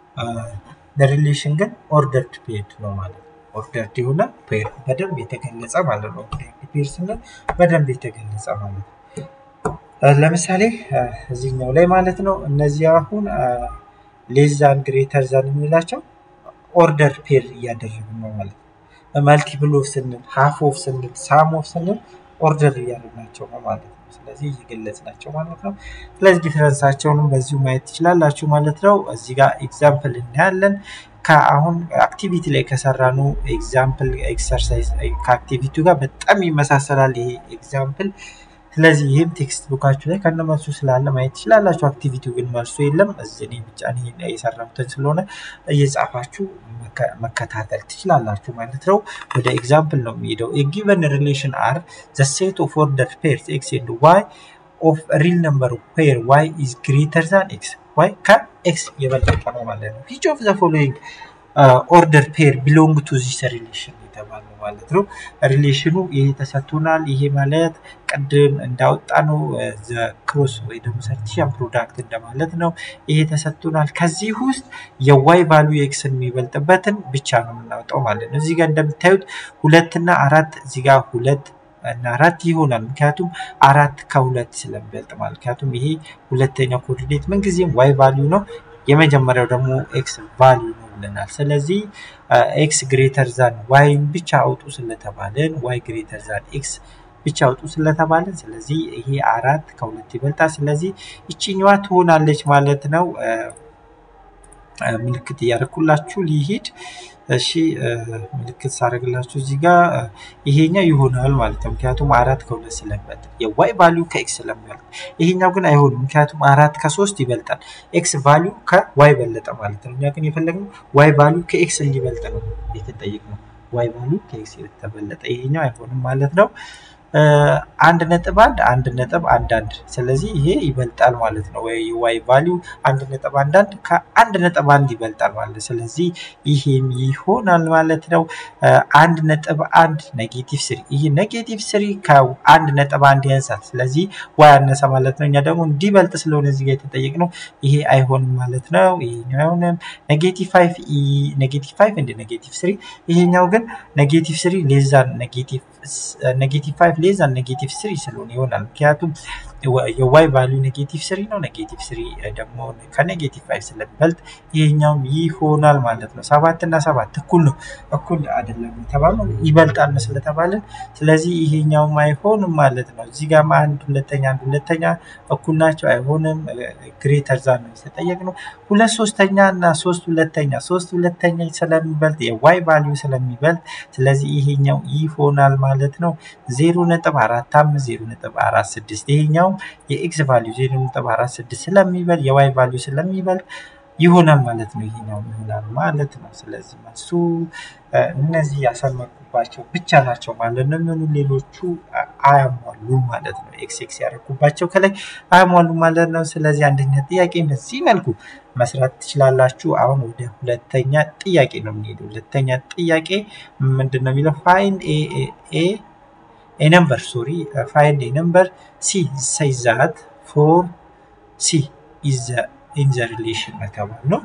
ሪሌሽን ግን ኦርደርድ ፔርድ ነው ማለት ነው። ኦርደርድ የሆነ ፔር በደንብ የተገለጸ ማለት ነው። ኦርደርድ ፔር ስንል በደንብ የተገለጸ ማለት ነው። ለምሳሌ እዚህኛው ላይ ማለት ነው እነዚህ አሁን ሌዛን ግሬተር ዛን የሚላቸው ኦርደር ፔር እያደረግን ነው ማለት ነው። መልቲፕል ኦፍ ስንል ሃፍ ኦፍ ስንል ሳም ኦፍ ስንል ኦርደር እያደረግናቸው ነው ማለት ነው። ስለዚህ እየገለጽናቸው ማለት ነው። ስለዚህ ዲፈረንሳቸውንም በዚሁ ማየት ትችላላችሁ ማለት ነው። እዚህ ጋር ኤግዛምፕል እናያለን። ከአሁን አክቲቪቲ ላይ ከሰራኑ ኤግዛምፕል ኤክሰርሳይዝ ከአክቲቪቲው ጋር በጣም ይመሳሰላል ይሄ ኤግዛምፕል። ስለዚህ ይህም ቴክስት ቡካችሁ ላይ ከነመልሱ ስላለ ማየት ትችላላችሁ። አክቲቪቲው ግን መልሱ የለም። እዚህ ብቻ የሰራሁትን ስለሆነ እየጻፋችሁ መከታተል ትችላላችሁ ማለት ነው። ወደ ኤግዛምፕል ነው የሚሄደው። ጊቨን ሪሌሽን አር ዘ ሴት ኦፍ ኦርደር ፔርስ ኤክስ ኤንድ ዋይ ኦፍ ሪል ነምበር ፔር ዋይ ኢዝ ግሬተር ዛን ኤክስ ዋይ ከኤክስ የበለጠ ነው ማለት ነው። ዊች ኦፍ ዘ ፎሎዊንግ ኦርደር ፔር ቢሎንግ ቱ ዚስ ሪሌሽን የተባለው ማለት ነው። ሪሌሽኑ ይሄ ተሰጥቶናል። ይሄ ማለት ቅድም እንዳወጣ ነው ክሮስ ወይ ደግሞ ሰርቲሽን ፕሮዳክት እንደማለት ነው። ይሄ ተሰጥቶናል። ከዚህ ውስጥ የዋይ ቫሉ የኤክስን የሚበልጥበትን ብቻ ነው የምናወጣው ማለት ነው። እዚህ ጋር እንደምታዩት ሁለትና አራት እዚህ ጋር ሁለት እና አራት ይሆናል። ምክንያቱም አራት ከሁለት ስለሚበልጥ ማለት ምክንያቱም ይሄ ሁለተኛው ኮኦርዲኔት ምንጊዜም ዋይ ቫሊዩ ነው። የመጀመሪያው ደግሞ ኤክስ ቫሊዩ ነው ብለናል። ስለዚህ ኤክስ ግሬተር ዛን ዋይን ብቻ አውጡ ስለተባለን ዋይ ግሬተር ዛን ኤክስ ብቻ አውጡ ስለተባለን ስለዚህ ይሄ አራት ከሁለት ይበልጣል። ስለዚህ ይችኛዋ ትሆናለች ማለት ነው። ምልክት እያደረኩላችሁ ሊሄድ እሺ ምልክት ሳደርግላችሁ እዚህ ጋር ይሄኛው ይሆናል ማለት ነው። ምክንያቱም አራት ከሁለት ስለሚበልጥ የዋይ ቫሊዩ ከኤክስ ስለሚበልጥ፣ ይሄኛው ግን አይሆንም። ምክንያቱም አራት ከሶስት ይበልጣል። ኤክስ ቫሊዩ ከዋይ በለጠ ማለት ነው። እኛ ግን የፈለግነው ዋይ ቫሊዩ ከኤክስ እንዲበልጥ ነው የተጠየቅነው። ዋይ ቫሊዩ ከኤክስ የተበለጠ ይሄኛው አይሆንም ማለት ነው። አንድ ነጥብ አንድ አንድ ነጥብ አንድ አንድ ስለዚህ ይሄ ይበልጣል ማለት ነው። ወይ ዋይ ቫሊዩ አንድ ነጥብ አንድ አንድ ከአንድ ነጥብ አንድ ይበልጣል ማለት ስለዚህ ይሄም ይሆናል ማለት ነው። አንድ ነጥብ አንድ ኔጌቲቭ ስሪ ይሄ ኔጌቲቭ ስሪ ከአንድ ነጥብ አንድ ያንሳል። ስለዚህ ዋይ አነሰ ማለት ነው። እኛ ደግሞ እንዲበልጥ ስለሆነ እዚህ ጋር የተጠየቅነው ይሄ አይሆንም ማለት ነው። ይሄኛው አይሆንም። ኔጌቲቭ ፋይቭ ኔጌቲቭ ፋይቭ እንደ ኔጌቲቭ ስሪ ይሄኛው ግን ኔጌቲቭ ስሪ ሌዛን ኔጌቲቭ ኔጌቲቭ ፋይቭ ሌዛን ኔጌቲቭ ስሪ ስለሆነ ይሆናል። ምክንያቱም የዋይ ቫሊዩ ኔጌቲቭ ስሪ ነው። ኔጌቲቭ ስሪ ደግሞ ከኔጌቲቭ ፋይቭ ስለሚበልጥ ይሄኛውም ይሆናል ማለት ነው። ሰባት እና ሰባት እኩል ነው እኩል አይደለም የተባለው ይበልጣል ስለተባልን፣ ስለዚህ ይሄኛውም አይሆንም ማለት ነው። እዚህ ጋር አንድ ሁለተኛ አንድ ሁለተኛ እኩል ናቸው አይሆንም። ግሬተር ዛን ነው የተጠየቅነው። ሁለት ሶስተኛ እና ሶስት ሁለተኛ ሶስት ሁለተኛ ስለሚበልጥ የዋይ ቫሊዩ ስለሚበልጥ ስለዚህ ይሄኛው ይሆናል ማለት ነው። ዜሮ ነጥብ አራት አምስት ዜሮ ነጥብ አራት ስድስት ይሄኛው የኤክስ ቫሊዩ ዜሮ ነጥብ አራት ስድስት ስለሚበልጥ የዋይ ቫሊዩ ስለሚበልጥ ይሆናል ማለት ነው። ይሄኛው ይሆናል ማለት ነው። ስለዚህ መልሱ እነዚህ ያሰመርኩባቸው ብቻ ናቸው ማለት ነው። ምኑ ሌሎቹ አያሟሉም ማለት ነው። ኤክስ ኤክስ ያደረኩባቸው ከላይ አያሟሉም ማለት ነው። ስለዚህ አንደኛ ጥያቄ በዚህ መልኩ መስራት ትችላላችሁ። አሁን ወደ ሁለተኛ ጥያቄ ነው የምንሄደው። ሁለተኛ ጥያቄ ምንድን ነው የሚለው ፋይንድ ኤ a number sorry uh, find a number c says that for c is the in the relation የተባለ ነው።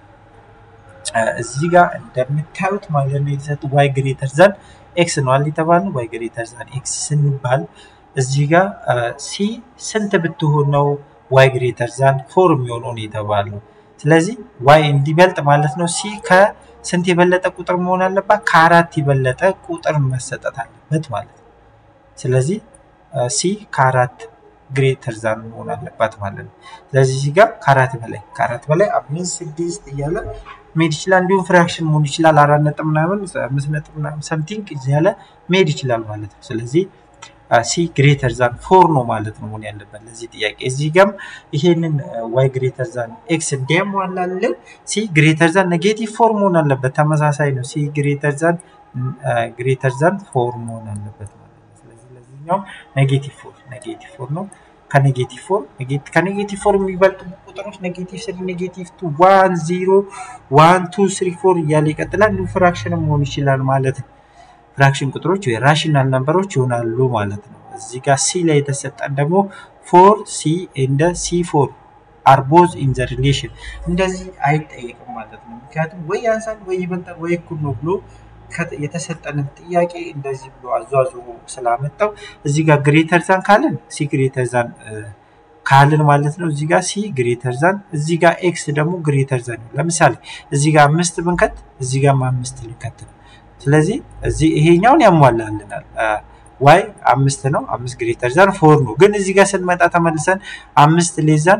እዚህ ጋር እንደምታዩት ማለት ነው የተሰጡ ዋይ ግሬተር ዛን ኤክስ ነው አለ የተባለ ዋይ ግሬተር ዛን ኤክስ ስንባል እዚህ ጋር ሲ ስንት ብትሆን ነው ዋይ ግሬተር ዛን ፎር የሚሆነው ነው የተባለው። ስለዚህ ዋይ እንዲበልጥ ማለት ነው ሲ ከስንት የበለጠ ቁጥር መሆን አለባት? ከአራት የበለጠ ቁጥር መሰጠት አለበት ማለት ነው። ስለዚህ ሲ ከአራት ግሬተር ዛን መሆን አለባት ማለት ነው። ስለዚህ እዚህ ጋር ከአራት በላይ ከአራት በላይ አምስት ስድስት እያለ መሄድ ይችላል። እንዲሁም ፍራክሽን መሆን ይችላል። አራት ነጥብ ምናምን አምስት ነጥብ ምናምን ሰምቲንግ እያለ መሄድ ይችላል ማለት ነው። ስለዚህ ሲ ግሬተር ዛን ፎር ነው ማለት ነው መሆን ያለበት ለዚህ ጥያቄ። እዚህ ጋም ይሄንን ዋይ ግሬተር ዛን ኤክስ እንዲያሟላልን ሲ ግሬተር ዛን ኔጌቲቭ ፎር መሆን አለበት። ተመሳሳይ ነው። ሲ ግሬተር ዛን ግሬተር ዛን ፎር መሆን አለበት ማለት ነው። ስለዚህ ለዚህኛው ኔጌቲቭ ፎር ኔጌቲቭ ፎር ነው። ከኔጌቲቭ ፎር ከኔጌቲቭ ፎር የሚበልጡ ቁጥሮች ኔጌቲቭ ስሪ፣ ኔጌቲቭ ቱ፣ ዋን፣ ዚሮ፣ ዋን፣ ቱ፣ ስሪ፣ ፎር እያለ ይቀጥላል። እንዲሁም ፍራክሽን መሆን ይችላል ማለት ነው። ፍራክሽን ቁጥሮች ወይ ራሽናል ነምበሮች ይሆናሉ ማለት ነው። እዚህ ጋር ሲ ላይ የተሰጠን ደግሞ ፎር ሲ እንደ ሲ ፎር አር ቦዝ ኢን ዘ ሪሌሽን እንደዚህ አይጠየቅም ማለት ነው። ምክንያቱም ወይ ያንሳል ወይ ይበልጣል ወይ እኩል ነው ብሎ የተሰጠንን ጥያቄ እንደዚህ ብሎ አዟዙሮ ስላመጣው እዚህ ጋር ግሬተር ዛን ካልን ሲ ግሬተር ዛን ካልን ማለት ነው። እዚህ ጋር ሲ ግሬተር ዛን እዚህ ጋር ኤክስ ደግሞ ግሬተር ዛን ነው። ለምሳሌ እዚህ ጋር አምስት ብንከት እዚህ ጋር አምስት ልንከት ነው። ስለዚህ እዚህ ይሄኛውን ያሟላልናል። ዋይ አምስት ነው። አምስት ግሬተር ዛን ፎር ነው። ግን እዚህ ጋር ስንመጣ ተመልሰን አምስት ሌዛን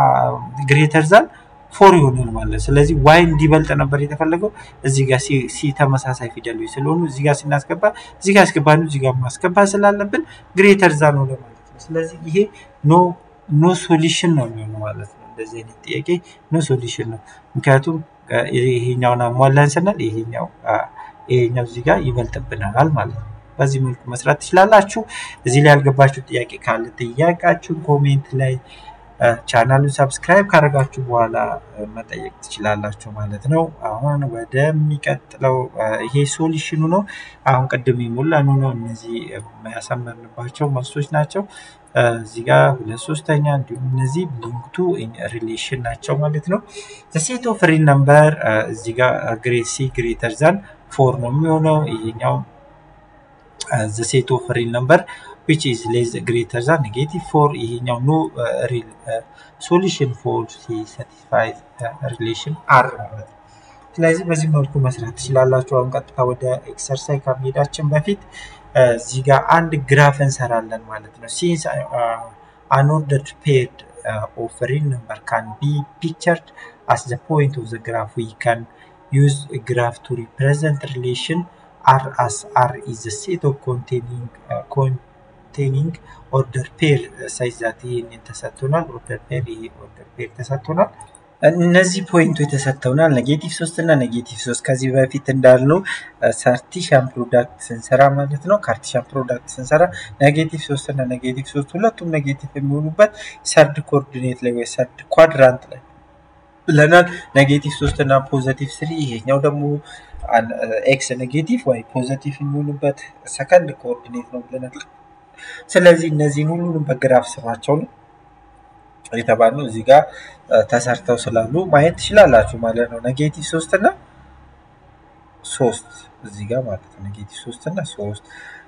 ግሬተር ዛን ፎር ይሆናል ማለት ነው። ስለዚህ ዋይ እንዲበልጥ ነበር የተፈለገው። እዚህ ጋር ሲ ተመሳሳይ ፊደሎች ስለሆኑ እዚህ ጋር ስናስገባ እዚህ ጋር አስገባን እዚህ ጋር ማስገባት ስላለብን ግሬተር ዛን ሆነ ማለት ነው። ስለዚህ ይሄ ኖ ኖ ሶሉሽን ነው የሚሆነው ማለት ነው። እንደዚህ አይነት ጥያቄ ኖ ሶሉሽን ነው። ምክንያቱም ይሄኛውን አሟላን ስንል ይሄኛው ይሄኛው እዚህ ጋር ይበልጥብናል ማለት ነው። በዚህ መልኩ መስራት ትችላላችሁ። እዚህ ላይ ያልገባችሁ ጥያቄ ካለ ጥያቄያችሁን ኮሜንት ላይ ቻናሉን ሰብስክራይብ ካደረጋችሁ በኋላ መጠየቅ ትችላላችሁ ማለት ነው። አሁን ወደሚቀጥለው ይሄ ሶሉሽኑ ነው። አሁን ቅድም የሞላኑ ነው። እነዚህ ያሰመርንባቸው መልሶች ናቸው። እዚህ ጋር ሁለት ሶስተኛ እንዲሁም እነዚህ ሊንክቱ ሪሌሽን ናቸው ማለት ነው። ሴት ኦፍ ሪል ነምበር እዚህ ጋር ግሬት ሲ ግሬተር ዛን ፎር ነው የሚሆነው። ይሄኛው ሴት ኦፍ ሪል ነምበር which is less greater than negative 4 ይሄኛው ኖ ሪል ሶሉሽን ፎር ሳቲስፋይ ሪሌሽን አር ማለት ነው። ስለዚህ በዚህ መልኩ መስራት ትችላላችሁ። አሁን ቀጥታ ወደ ኤክሰርሳይዝ ከመሄዳችን በፊት እዚህ ጋር አንድ ግራፍ እንሰራለን ማለት ነው። ሲንስ አንኦርደርድ ፔርድ ኦፍ ሪል ነምበር ካን ቢ ፒክቸርድ አስ ዘ ፖይንት ኦፍ ዘ ግራፍ ዊ ካን ዩዝ ግራፍ ቱ ሪፕሬዘንት ሪሌሽን አር አስ አር ኢዝ ዘ ሴት ኦፍ ኮንቴኒንግ ኮንቴኒንግ ኦርደር ፔር ሳይዝ ዛት ይህንን ተሰጥቶናል። ኦርደር ፔር ይሄ ኦርደር ፔር ተሰጥቶናል። እነዚህ ፖይንቶች ተሰጥተውናል። ኔጌቲቭ ሶስት እና ኔጌቲቭ ሶስት ከዚህ በፊት እንዳልነው ካርቲሻን ፕሮዳክት ስንሰራ ማለት ነው። ካርቲሻን ፕሮዳክት ስንሰራ ኔጌቲቭ ሶስት እና ኔጌቲቭ ሶስት ሁለቱም ኔጌቲቭ የሚሆኑበት ሰርድ ኮኦርዲኔት ላይ ወይ ሰርድ ኳድራንት ላይ ብለናል። ኔጌቲቭ ሶስት እና ፖዘቲቭ ስሪ ይሄኛው ደግሞ ኤክስ ኔጌቲቭ ወይ ፖዘቲቭ የሚሆኑበት ሰከንድ ኮኦርዲኔት ነው ብለናል። ስለዚህ እነዚህን ሁሉንም በግራፍ ስራቸው ነው የተባልነው እዚህ ጋር ተሰርተው ስላሉ ማየት ትችላላችሁ ማለት ነው። ኔጌቲቭ ሶስት እና ሶስት እዚህ ጋር ማለት ነው። ኔጌቲቭ ሶስት እና ሶስት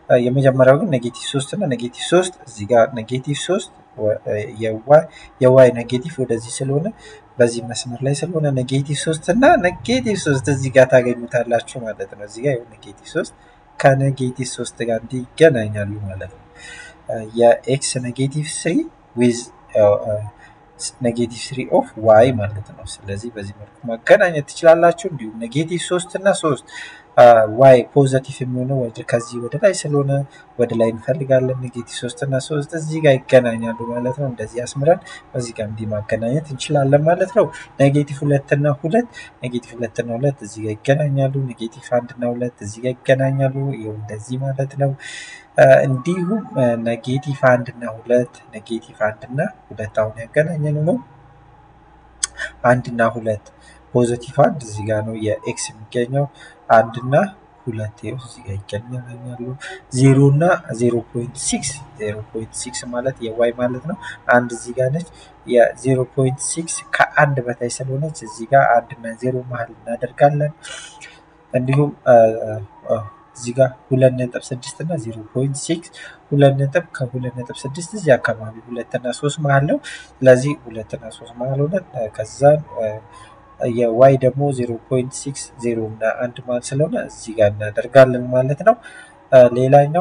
የመጀመሪያው ግን ኔጌቲቭ ሶስት እና ኔጌቲቭ ሶስት እዚህ ጋር ኔጌቲቭ ሶስት የዋይ ኔጌቲቭ ወደዚህ ስለሆነ በዚህ መስመር ላይ ስለሆነ ኔጌቲቭ ሶስት እና ኔጌቲቭ ሶስት እዚህ ጋር ታገኙታላችሁ ማለት ነው። እዚህ ጋር ኔጌቲቭ ሶስት ከኔጌቲቭ ሶስት ጋር እንዲህ ይገናኛሉ ማለት ነው። የኤክስ ኔጌቲቭ ስሪ ዊዝ ኔጌቲቭ ስሪ ኦፍ ዋይ ማለት ነው። ስለዚህ በዚህ መልኩ ማገናኘት ትችላላችሁ። እንዲሁም ኔጌቲቭ ሶስት እና ሶስት ዋይ ፖዘቲቭ የሚሆነው ከዚህ ወደ ላይ ስለሆነ ወደ ላይ እንፈልጋለን። ኔጌቲቭ ሶስት እና ሶስት እዚህ ጋር ይገናኛሉ ማለት ነው። እንደዚህ አስምረን በዚህ ጋር እንዲህ ማገናኘት እንችላለን ማለት ነው። ኔጌቲቭ ሁለት እና ሁለት ኔጌቲቭ ሁለት እና ሁለት እዚህ ጋር ይገናኛሉ። ኔጌቲቭ አንድ እና ሁለት እዚህ ጋር ይገናኛሉ። ይኸው እንደዚህ ማለት ነው። እንዲሁም ኔጌቲቭ አንድ እና ሁለት ኔጌቲቭ አንድ እና ሁለት አሁን ያገናኘን ነው። አንድ እና ሁለት ፖዘቲቭ አንድ እዚህ ጋር ነው የኤክስ የሚገኘው አንድ እና ሁለት ይኸው እዚህ ጋር ይገናኛሉ። ዜሮ እና ዜሮ ፖይንት ሲክስ ዜሮ ፖይንት ሲክስ ማለት የዋይ ማለት ነው። አንድ እዚህ ጋር ነች። የዜሮ ፖይንት ሲክስ ከአንድ በታይ ስለሆነች እዚህ ጋር አንድ እና ዜሮ መሀል እናደርጋለን። እንዲሁም እዚህ ጋር ሁለት ነጥብ ስድስት እና ዜሮ ፖይንት ሲክስ ሁለት ነጥብ ከሁለት ነጥብ ስድስት እዚህ አካባቢ ሁለት እና ሶስት መሀል ነው። ስለዚህ ሁለት እና ሶስት መሀል ሆነን ከዛን የዋይ ደግሞ ዜሮ ፖይንት ሲክስ ዜሮ እና አንድ መሀል ስለሆነ እዚህ ጋር እናደርጋለን ማለት ነው። ሌላኛው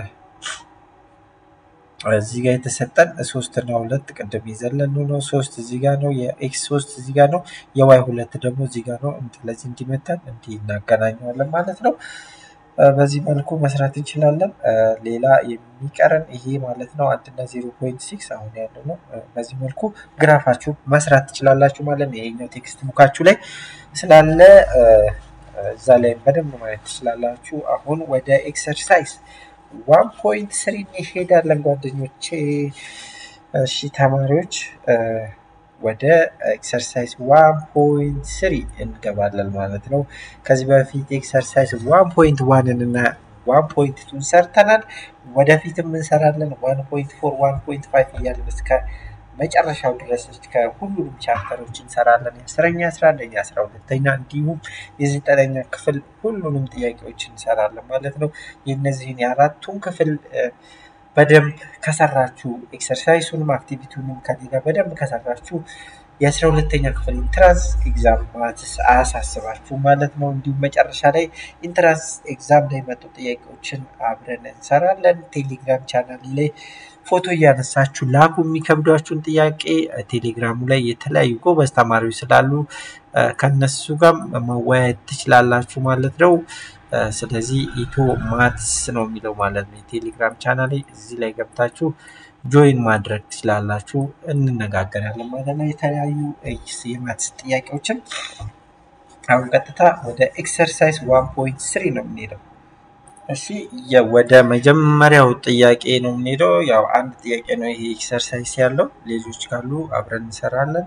እዚህ ጋር የተሰጠን ሶስት እና ሁለት ቅድም የዘለሉ ነው። ሶስት እዚህ ጋር ነው። የኤክስ ሶስት እዚህ ጋር ነው። የዋይ ሁለት ደግሞ እዚህ ጋር ነው። ስለዚህ እንዲመታን እንዲህ እናገናኘዋለን ማለት ነው። በዚህ መልኩ መስራት እንችላለን። ሌላ የሚቀረን ይሄ ማለት ነው አንድ እና ዜሮ ፖይንት ሲክስ አሁን ያለው ነው። በዚህ መልኩ ግራፋችሁ መስራት ትችላላችሁ ማለት ነው። ይሄኛው ቴክስት ቡካችሁ ላይ ስላለ እዛ ላይ በደንብ ማየት ትችላላችሁ። አሁን ወደ ኤክሰርሳይዝ ዋን ፖይንት ስሪ እንሄዳለን ጓደኞቼ። እሺ ተማሪዎች ወደ ኤክሰርሳይዝ ዋን ፖይንት ስሪ እንገባለን ማለት ነው። ከዚህ በፊት ኤክሰርሳይዝ ዋን ፖይንት ዋንን እና ዋን ፖይንት ቱን ሰርተናል። ወደፊትም እንሰራለን። ዋን ፖይንት ፎር ዋን ፖይንት ፋይቭ እያለን እስከ መጨረሻው ድረስ እስከ ሁሉንም ቻፕተሮች እንሰራለን። የአስረኛ አስራ አንደኛ አስራ ሁለተኛ እንዲሁም የዘጠነኛ ክፍል ሁሉንም ጥያቄዎች እንሰራለን ማለት ነው። የእነዚህን የአራቱን ክፍል በደንብ ከሰራችሁ ኤክሰርሳይሱንም አክቲቪቲውንም ከኔ ጋር በደንብ ከሰራችሁ የአስራ ሁለተኛ ክፍል ኢንትራንስ ኤግዛም ማትስ አያሳስባችሁ ማለት ነው። እንዲሁም መጨረሻ ላይ ኢንትራንስ ኤግዛም ላይ መጡ ጥያቄዎችን አብረን እንሰራለን። ቴሌግራም ቻናል ላይ ፎቶ እያነሳችሁ ላኩ። የሚከብዷችሁን ጥያቄ ቴሌግራሙ ላይ የተለያዩ ጎበዝ ተማሪዎች ስላሉ ከነሱ ጋር መወያየት ትችላላችሁ ማለት ነው። ስለዚህ ኢትዮ ማትስ ነው የሚለው ማለት ነው የቴሌግራም ቻናል እዚህ ላይ ገብታችሁ ጆይን ማድረግ ትችላላችሁ። እንነጋገራለን ማለት ነው የተለያዩ የማትስ ጥያቄዎችን። አሁን ቀጥታ ወደ ኤክሰርሳይዝ ዋን ፖይንት ስሪ ነው የምንሄደው። እሺ ወደ መጀመሪያው ጥያቄ ነው የምንሄደው። ያው አንድ ጥያቄ ነው ይሄ ኤክሰርሳይዝ ያለው፣ ሌሎች ካሉ አብረን እንሰራለን።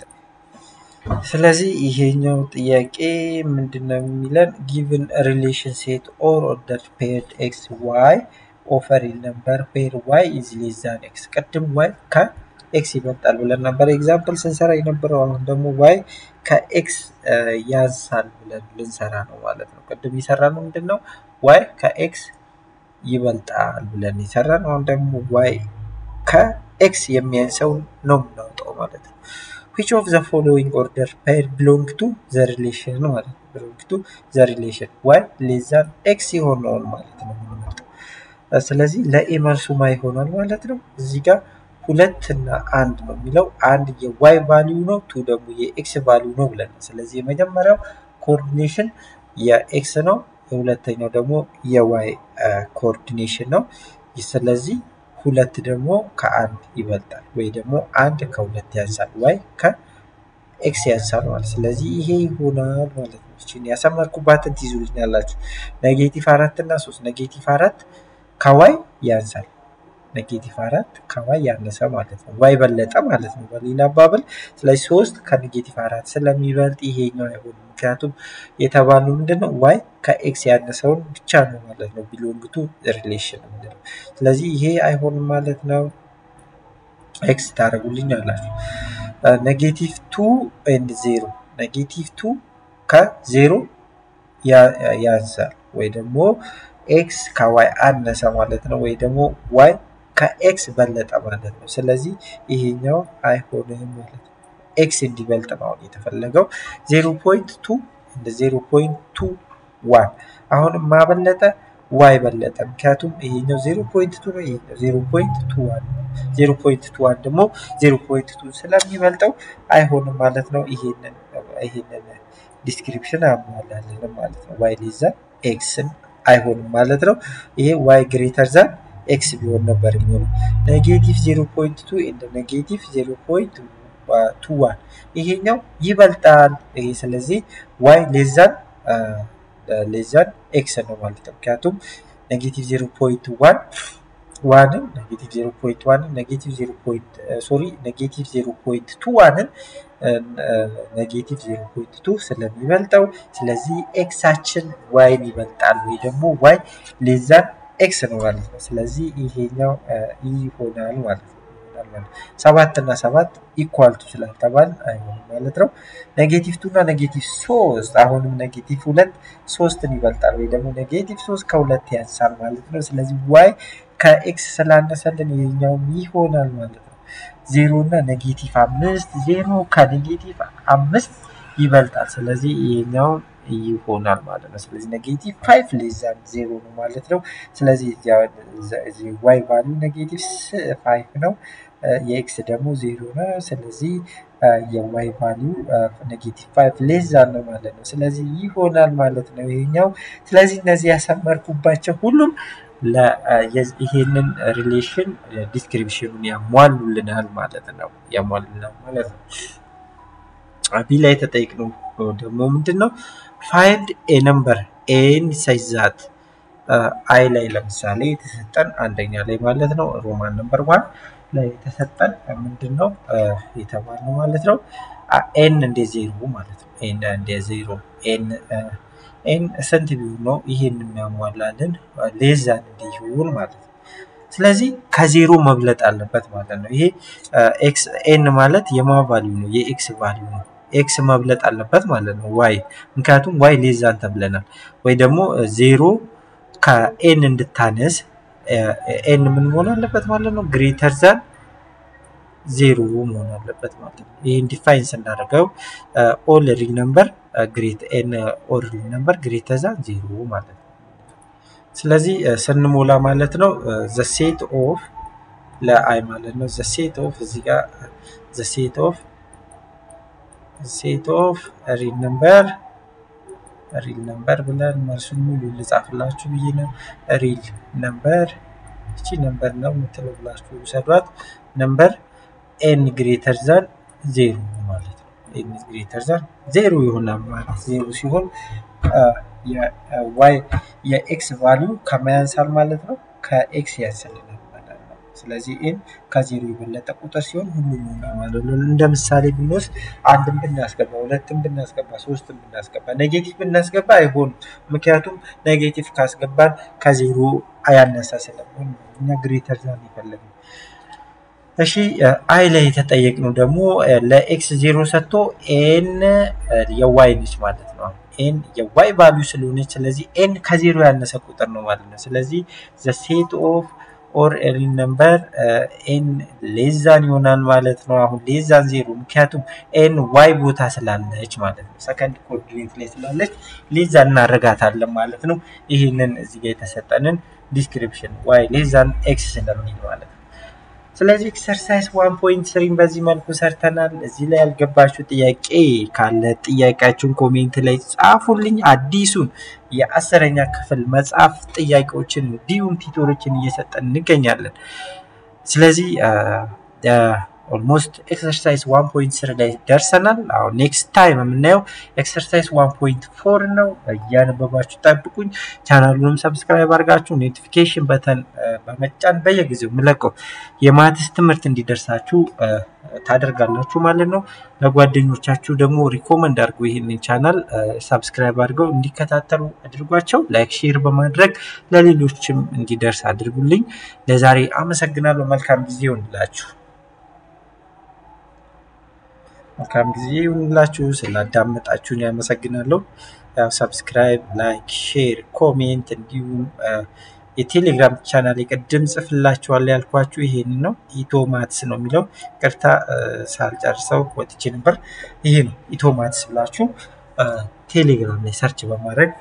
ስለዚህ ይሄኛው ጥያቄ ምንድን ነው የሚለን ጊቭን ሪሌሽን ሴት ኦር ኦርደር ፔርድ ኤክስ ዋይ ኦፈር ይል ነበር ፔር ዋይ ኢዝ ሌስ ዛን ኤክስ። ቅድም ዋይ ከኤክስ ይበልጣል ብለን ነበር ኤግዛምፕል ስንሰራ የነበረው። አሁን ደግሞ ዋይ ከኤክስ ያንሳል ብለን ልንሰራ ነው ማለት ነው። ቅድም የሰራ ነው ምንድን ነው ዋይ ከኤክስ ይበልጣል ብለን የሰራ ነው። አሁን ደግሞ ዋይ ከኤክስ የሚያንሰውን ነው የምናወጣው ማለት ነው። which of the following order pair belong to the relation ማለት ነው። belong to the relation y less than x የሆነውን ማለት ነው የምንመርጠው። ስለዚህ ለኤ መልሱ ማ ይሆናል ማለት ነው። እዚህ ጋር ሁለት እና አንድ ነው የሚለው አንድ የዋይ ቫሊዩ ነው፣ ቱ ደግሞ የኤክስ ቫሊዩ ነው ብለን ስለዚህ የመጀመሪያው ኮኦርዲኔሽን የኤክስ ነው፣ የሁለተኛው ደግሞ የዋይ ኮኦርዲኔሽን ነው። ስለዚህ ሁለት ደግሞ ከአንድ ይበልጣል ወይ ደግሞ አንድ ከሁለት ያንሳል፣ ዋይ ከኤክስ ያንሳል ማለት ስለዚህ ይሄ ይሆናል ማለት ነው። እችን ያሰመርኩባትን ትይዙልኛላችሁ። ኔጌቲቭ አራት እና ሶስት ኔጌቲቭ አራት ከዋይ ያንሳል ኔጌቲቭ አራት ከዋይ ያነሰ ማለት ነው። ዋይ በለጠ ማለት ነው በሌላ አባባል። ስለዚህ ሶስት ከኔጌቲቭ አራት ስለሚበልጥ ይሄኛው አይሆንም። ምክንያቱም የተባለው ምንድነው ዋይ ከኤክስ ያነሰውን ብቻ ነው ማለት ነው ቢሎንግ ቱ ሪሌሽን ምንድነው። ስለዚህ ይሄ አይሆንም ማለት ነው። ኤክስ ታደርጉልኝ አላችሁ። ኔጌቲቭ ቱ ኤንድ ዜሮ ኔጌቲቭ ቱ ከዜሮ ያንሳል ወይ ደግሞ ኤክስ ከዋይ አነሰ ማለት ነው፣ ወይ ደግሞ ዋይ ከኤክስ በለጠ ማለት ነው። ስለዚህ ይሄኛው አይሆንም ማለት ነው። ኤክስ እንዲበልጥ ነው አሁን የተፈለገው። ዜሮ ፖይንት ቱ እንደ ዜሮ ፖይንት ቱ ዋን አሁንም ማበለጠ ዋይ በለጠ። ምክንያቱም ይሄኛው ዜሮ ፖይንት ቱ ነው፣ ይሄኛው ዜሮ ፖይንት ቱ ዋን ነው። ዜሮ ፖይንት ቱ ዋን ደግሞ ዜሮ ፖይንት ቱ ስለሚበልጠው አይሆንም ማለት ነው። ይሄንን ይሄንን ዲስክሪፕሽን አሟላለን ማለት ነው። ዋይ ሌዛ ኤክስን አይሆንም ማለት ነው። ይሄ ዋይ ግሬተር ዛን ኤክስ ቢሆን ነበር የሚሆነው። ኔጌቲቭ ዜሮ ፖይንት ቱ እንደ ኔጌቲቭ ዜሮ ፖይንት ቱ ዋን ይሄኛው ይበልጣል። ይሄ ስለዚህ ዋይ ሌዛን ሌዛን ኤክስ ነው ማለት ነው። ምክንያቱም ኔጌቲቭ ዜሮ ፖይንት ዋን ዋንን ኔጌቲቭ ዜሮ ፖይንት ዋንን ኔጌቲቭ ዜሮ ፖይንት ሶሪ ኔጌቲቭ ዜሮ ፖይንት ቱ ዋንን ኔጌቲቭ ዜሮ ፖይንት ቱ ስለሚበልጠው ስለዚህ ኤክሳችን ዋይን ይበልጣል ወይ ደግሞ ዋይ ሌዛን ኤክስ ነው ማለት ነው። ስለዚህ ይሄኛው ይሆናል ማለት ነው። ሰባት እና ሰባት ኢኳል ቱ ስላልተባል አይሆንም ማለት ነው። ኔጌቲቭ ቱ እና ኔጌቲቭ ሶስት አሁንም ኔጌቲቭ ሁለት ሶስትን ይበልጣል ወይ ደግሞ ኔጌቲቭ ሶስት ከሁለት ያንሳል ማለት ነው። ስለዚህ ዋይ ከኤክስ ስላነሰልን ይሄኛውም ይሆናል ማለት ነው። ዜሮ እና ኔጌቲቭ አምስት ዜሮ ከኔጌቲቭ አምስት ይበልጣል። ስለዚህ ይሄኛው ይሆናል ማለት ነው። ስለዚህ ኔጌቲቭ ፋይቭ ሌዛን ዜሮ ነው ማለት ነው። ስለዚህ ዋይ ቫሉ ኔጌቲቭ ፋይቭ ነው። የኤክስ ደግሞ ዜሮ ነው። ስለዚህ የዋይ ቫሉ ኔጌቲቭ ፋይቭ ሌዛን ነው ማለት ነው። ስለዚህ ይሆናል ማለት ነው ይሄኛው። ስለዚህ እነዚህ ያሰመርኩባቸው ሁሉም ይሄንን ሪሌሽን ዲስክሪፕሽኑን ያሟሉልናል ማለት ነው። ያሟሉልናል ማለት ነው። ቢ ላይ የተጠየቅነው ደግሞ ምንድን ነው? ፋይንድ ኤ ነምበር ኤን ሳይዛት አይ ላይ ለምሳሌ የተሰጠን አንደኛ ላይ ማለት ነው ሮማን ነምበር ዋን ላይ የተሰጠን ምንድን ነው የተባልነው ማለት ነው ኤን እንደ ዜሮ ማለት ነው። ኤን እንደ ዜሮ ኤን ኤን ስንት ቢሆን ነው ይሄን የሚያሟላልን ሌዛን እንዲሆን ማለት ነው። ስለዚህ ከዜሮ መብለጥ አለበት ማለት ነው። ይሄ ኤክስ ኤን ማለት የማ ቫሊዩ ነው የኤክስ ቫሊዩ ነው። ኤክስ መብለጥ አለበት ማለት ነው ዋይ ምክንያቱም ዋይ ሌዛን ተብለናል። ወይ ደግሞ ዜሮ ከኤን እንድታነስ ኤን ምን መሆን አለበት ማለት ነው ግሬተር ዛን ዜሮ መሆን አለበት ማለት ነው። ይህን ዲፋይን ስናደርገው ኦል ሪል ነምበር ግሬት ኤን ኦል ሪል ነምበር ግሬተር ዛን ዜሮ ማለት ነው። ስለዚህ ስንሞላ ማለት ነው ዘ ሴት ኦፍ ለአይ ማለት ነው ዘ ሴት ኦፍ እዚህ ጋር ዘ ሴት ኦፍ ሴት ኦፍ ሪል ነምበር ሪል ነምበር ብለን መልሱን ሙሉ ልጻፍላችሁ ብዬ ነው። ሪል ነምበር እቺ ነምበር ነው የምትለው ብላችሁ ውሰዷት። ነምበር ኤን ግሬተር ዛን ዜሮ ማለት ነው። ኤን ግሬተር ዛን ዜሮ ይሆናል ማለት ዜሮ ሲሆን የዋይ የኤክስ ቫሊዩ ከማያንሳል ማለት ነው ከኤክስ ያንስልናል ማለት ነው። ስለዚህ ኤን ከዜሮ የበለጠ ቁጥር ሲሆን ሁሉም ይሆናል ማለት ነው። እንደ ምሳሌ ብንወስድ አንድን ብናስገባ፣ ሁለትን ብናስገባ፣ ሶስትን ብናስገባ፣ ኔጌቲቭ ብናስገባ አይሆንም። ምክንያቱም ኔጌቲቭ ካስገባን ከዜሮ አያነሳ ስለሚሆን እኛ ግሬተር ዛን የፈለግነው። እሺ አይ ላይ የተጠየቅነው ደግሞ ለኤክስ ዜሮ ሰጥቶ ኤን የዋይ ነች ማለት ነው። ኤን የዋይ ቫሊዩ ስለሆነች ስለዚህ ኤን ከዜሮ ያነሰ ቁጥር ነው ማለት ነው። ስለዚህ ዘ ሴት ኦፍ ኦር ሪል ነምበር ኤን ሌዛን ይሆናል ማለት ነው። አሁን ሌዛን ዜሮ ምክንያቱም ኤን ዋይ ቦታ ስላለች ማለት ነው። ሰከንድ ኮኦርዲኔት ላይ ስላለች ሌዛን እናረጋታለን ማለት ነው። ይህንን እዚህ ጋር የተሰጠንን ዲስክሪፕሽን ዋይ ሌዛን ኤክስ ስለሚል ማለት ነው። ስለዚህ ኤክሰርሳይዝ ዋን ፖይንት ስሪን በዚህ መልኩ ሰርተናል። እዚህ ላይ ያልገባችሁ ጥያቄ ካለ ጥያቄያችሁን ኮሜንት ላይ ጻፉልኝ። አዲሱን የአስረኛ ክፍል መጽሐፍ ጥያቄዎችን እንዲሁም ቲቶሮችን እየሰጠን እንገኛለን። ስለዚህ ኦልሞስት ኤክሰርሳይዝ ዋን ፖይንት ስሪ ላይ ደርሰናል። አሁን ኔክስት ታይም የምናየው ኤክሰርሳይዝ ዋን ፖይንት ፎር ነው። እያነበባችሁ ጠብቁኝ። ቻናሉንም ሰብስክራይብ አድርጋችሁ ኖቲፊኬሽን በተን በመጫን በየጊዜው የምለቀው የማትስ ትምህርት እንዲደርሳችሁ ታደርጋላችሁ ማለት ነው። ለጓደኞቻችሁ ደግሞ ሪኮመንድ አድርጉ። ይህንን ቻናል ሰብስክራይብ አድርገው እንዲከታተሉ አድርጓቸው። ላይክ፣ ሼር በማድረግ ለሌሎችም እንዲደርስ አድርጉልኝ። ለዛሬ አመሰግናለሁ። መልካም ጊዜ ይሆንላችሁ። መልካም ጊዜ ይሁንላችሁ። ስላዳመጣችሁን ያመሰግናለሁ። ያው ሰብስክራይብ፣ ላይክ፣ ሼር፣ ኮሜንት እንዲሁም የቴሌግራም ቻናል ቅድም ጽፍላችኋለሁ ያልኳችሁ ይሄን ነው። ኢቶማትስ ነው የሚለው ቅርታ ሳልጨርሰው ወጥቼ ነበር። ይሄ ነው ኢቶማትስ ብላችሁ ቴሌግራም ላይ ሰርች በማድረግ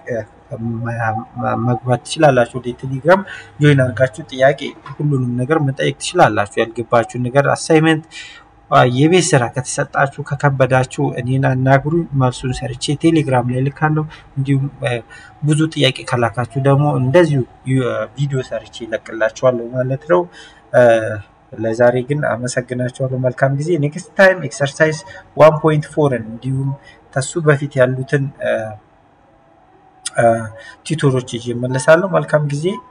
መግባት ትችላላችሁ። ወደ ቴሌግራም ጆይን አድርጋችሁ ጥያቄ ሁሉንም ነገር መጠየቅ ትችላላችሁ። ያልገባችሁን ነገር አሳይመንት፣ የቤት ስራ ከተሰጣችሁ ከከበዳችሁ እኔን አናግሩ፣ መልሱን ሰርቼ ቴሌግራም ላይ ልካለሁ። እንዲሁም ብዙ ጥያቄ ከላካችሁ ደግሞ እንደዚሁ ቪዲዮ ሰርቼ ይለቅላችኋለሁ ማለት ነው። ለዛሬ ግን አመሰግናችኋለሁ። መልካም ጊዜ። ኔክስት ታይም ኤክሰርሳይዝ ዋን ፖይንት ፎርን እንዲሁም ከሱ በፊት ያሉትን ቲቶሮች ይዤ እመለሳለሁ። መልካም ጊዜ።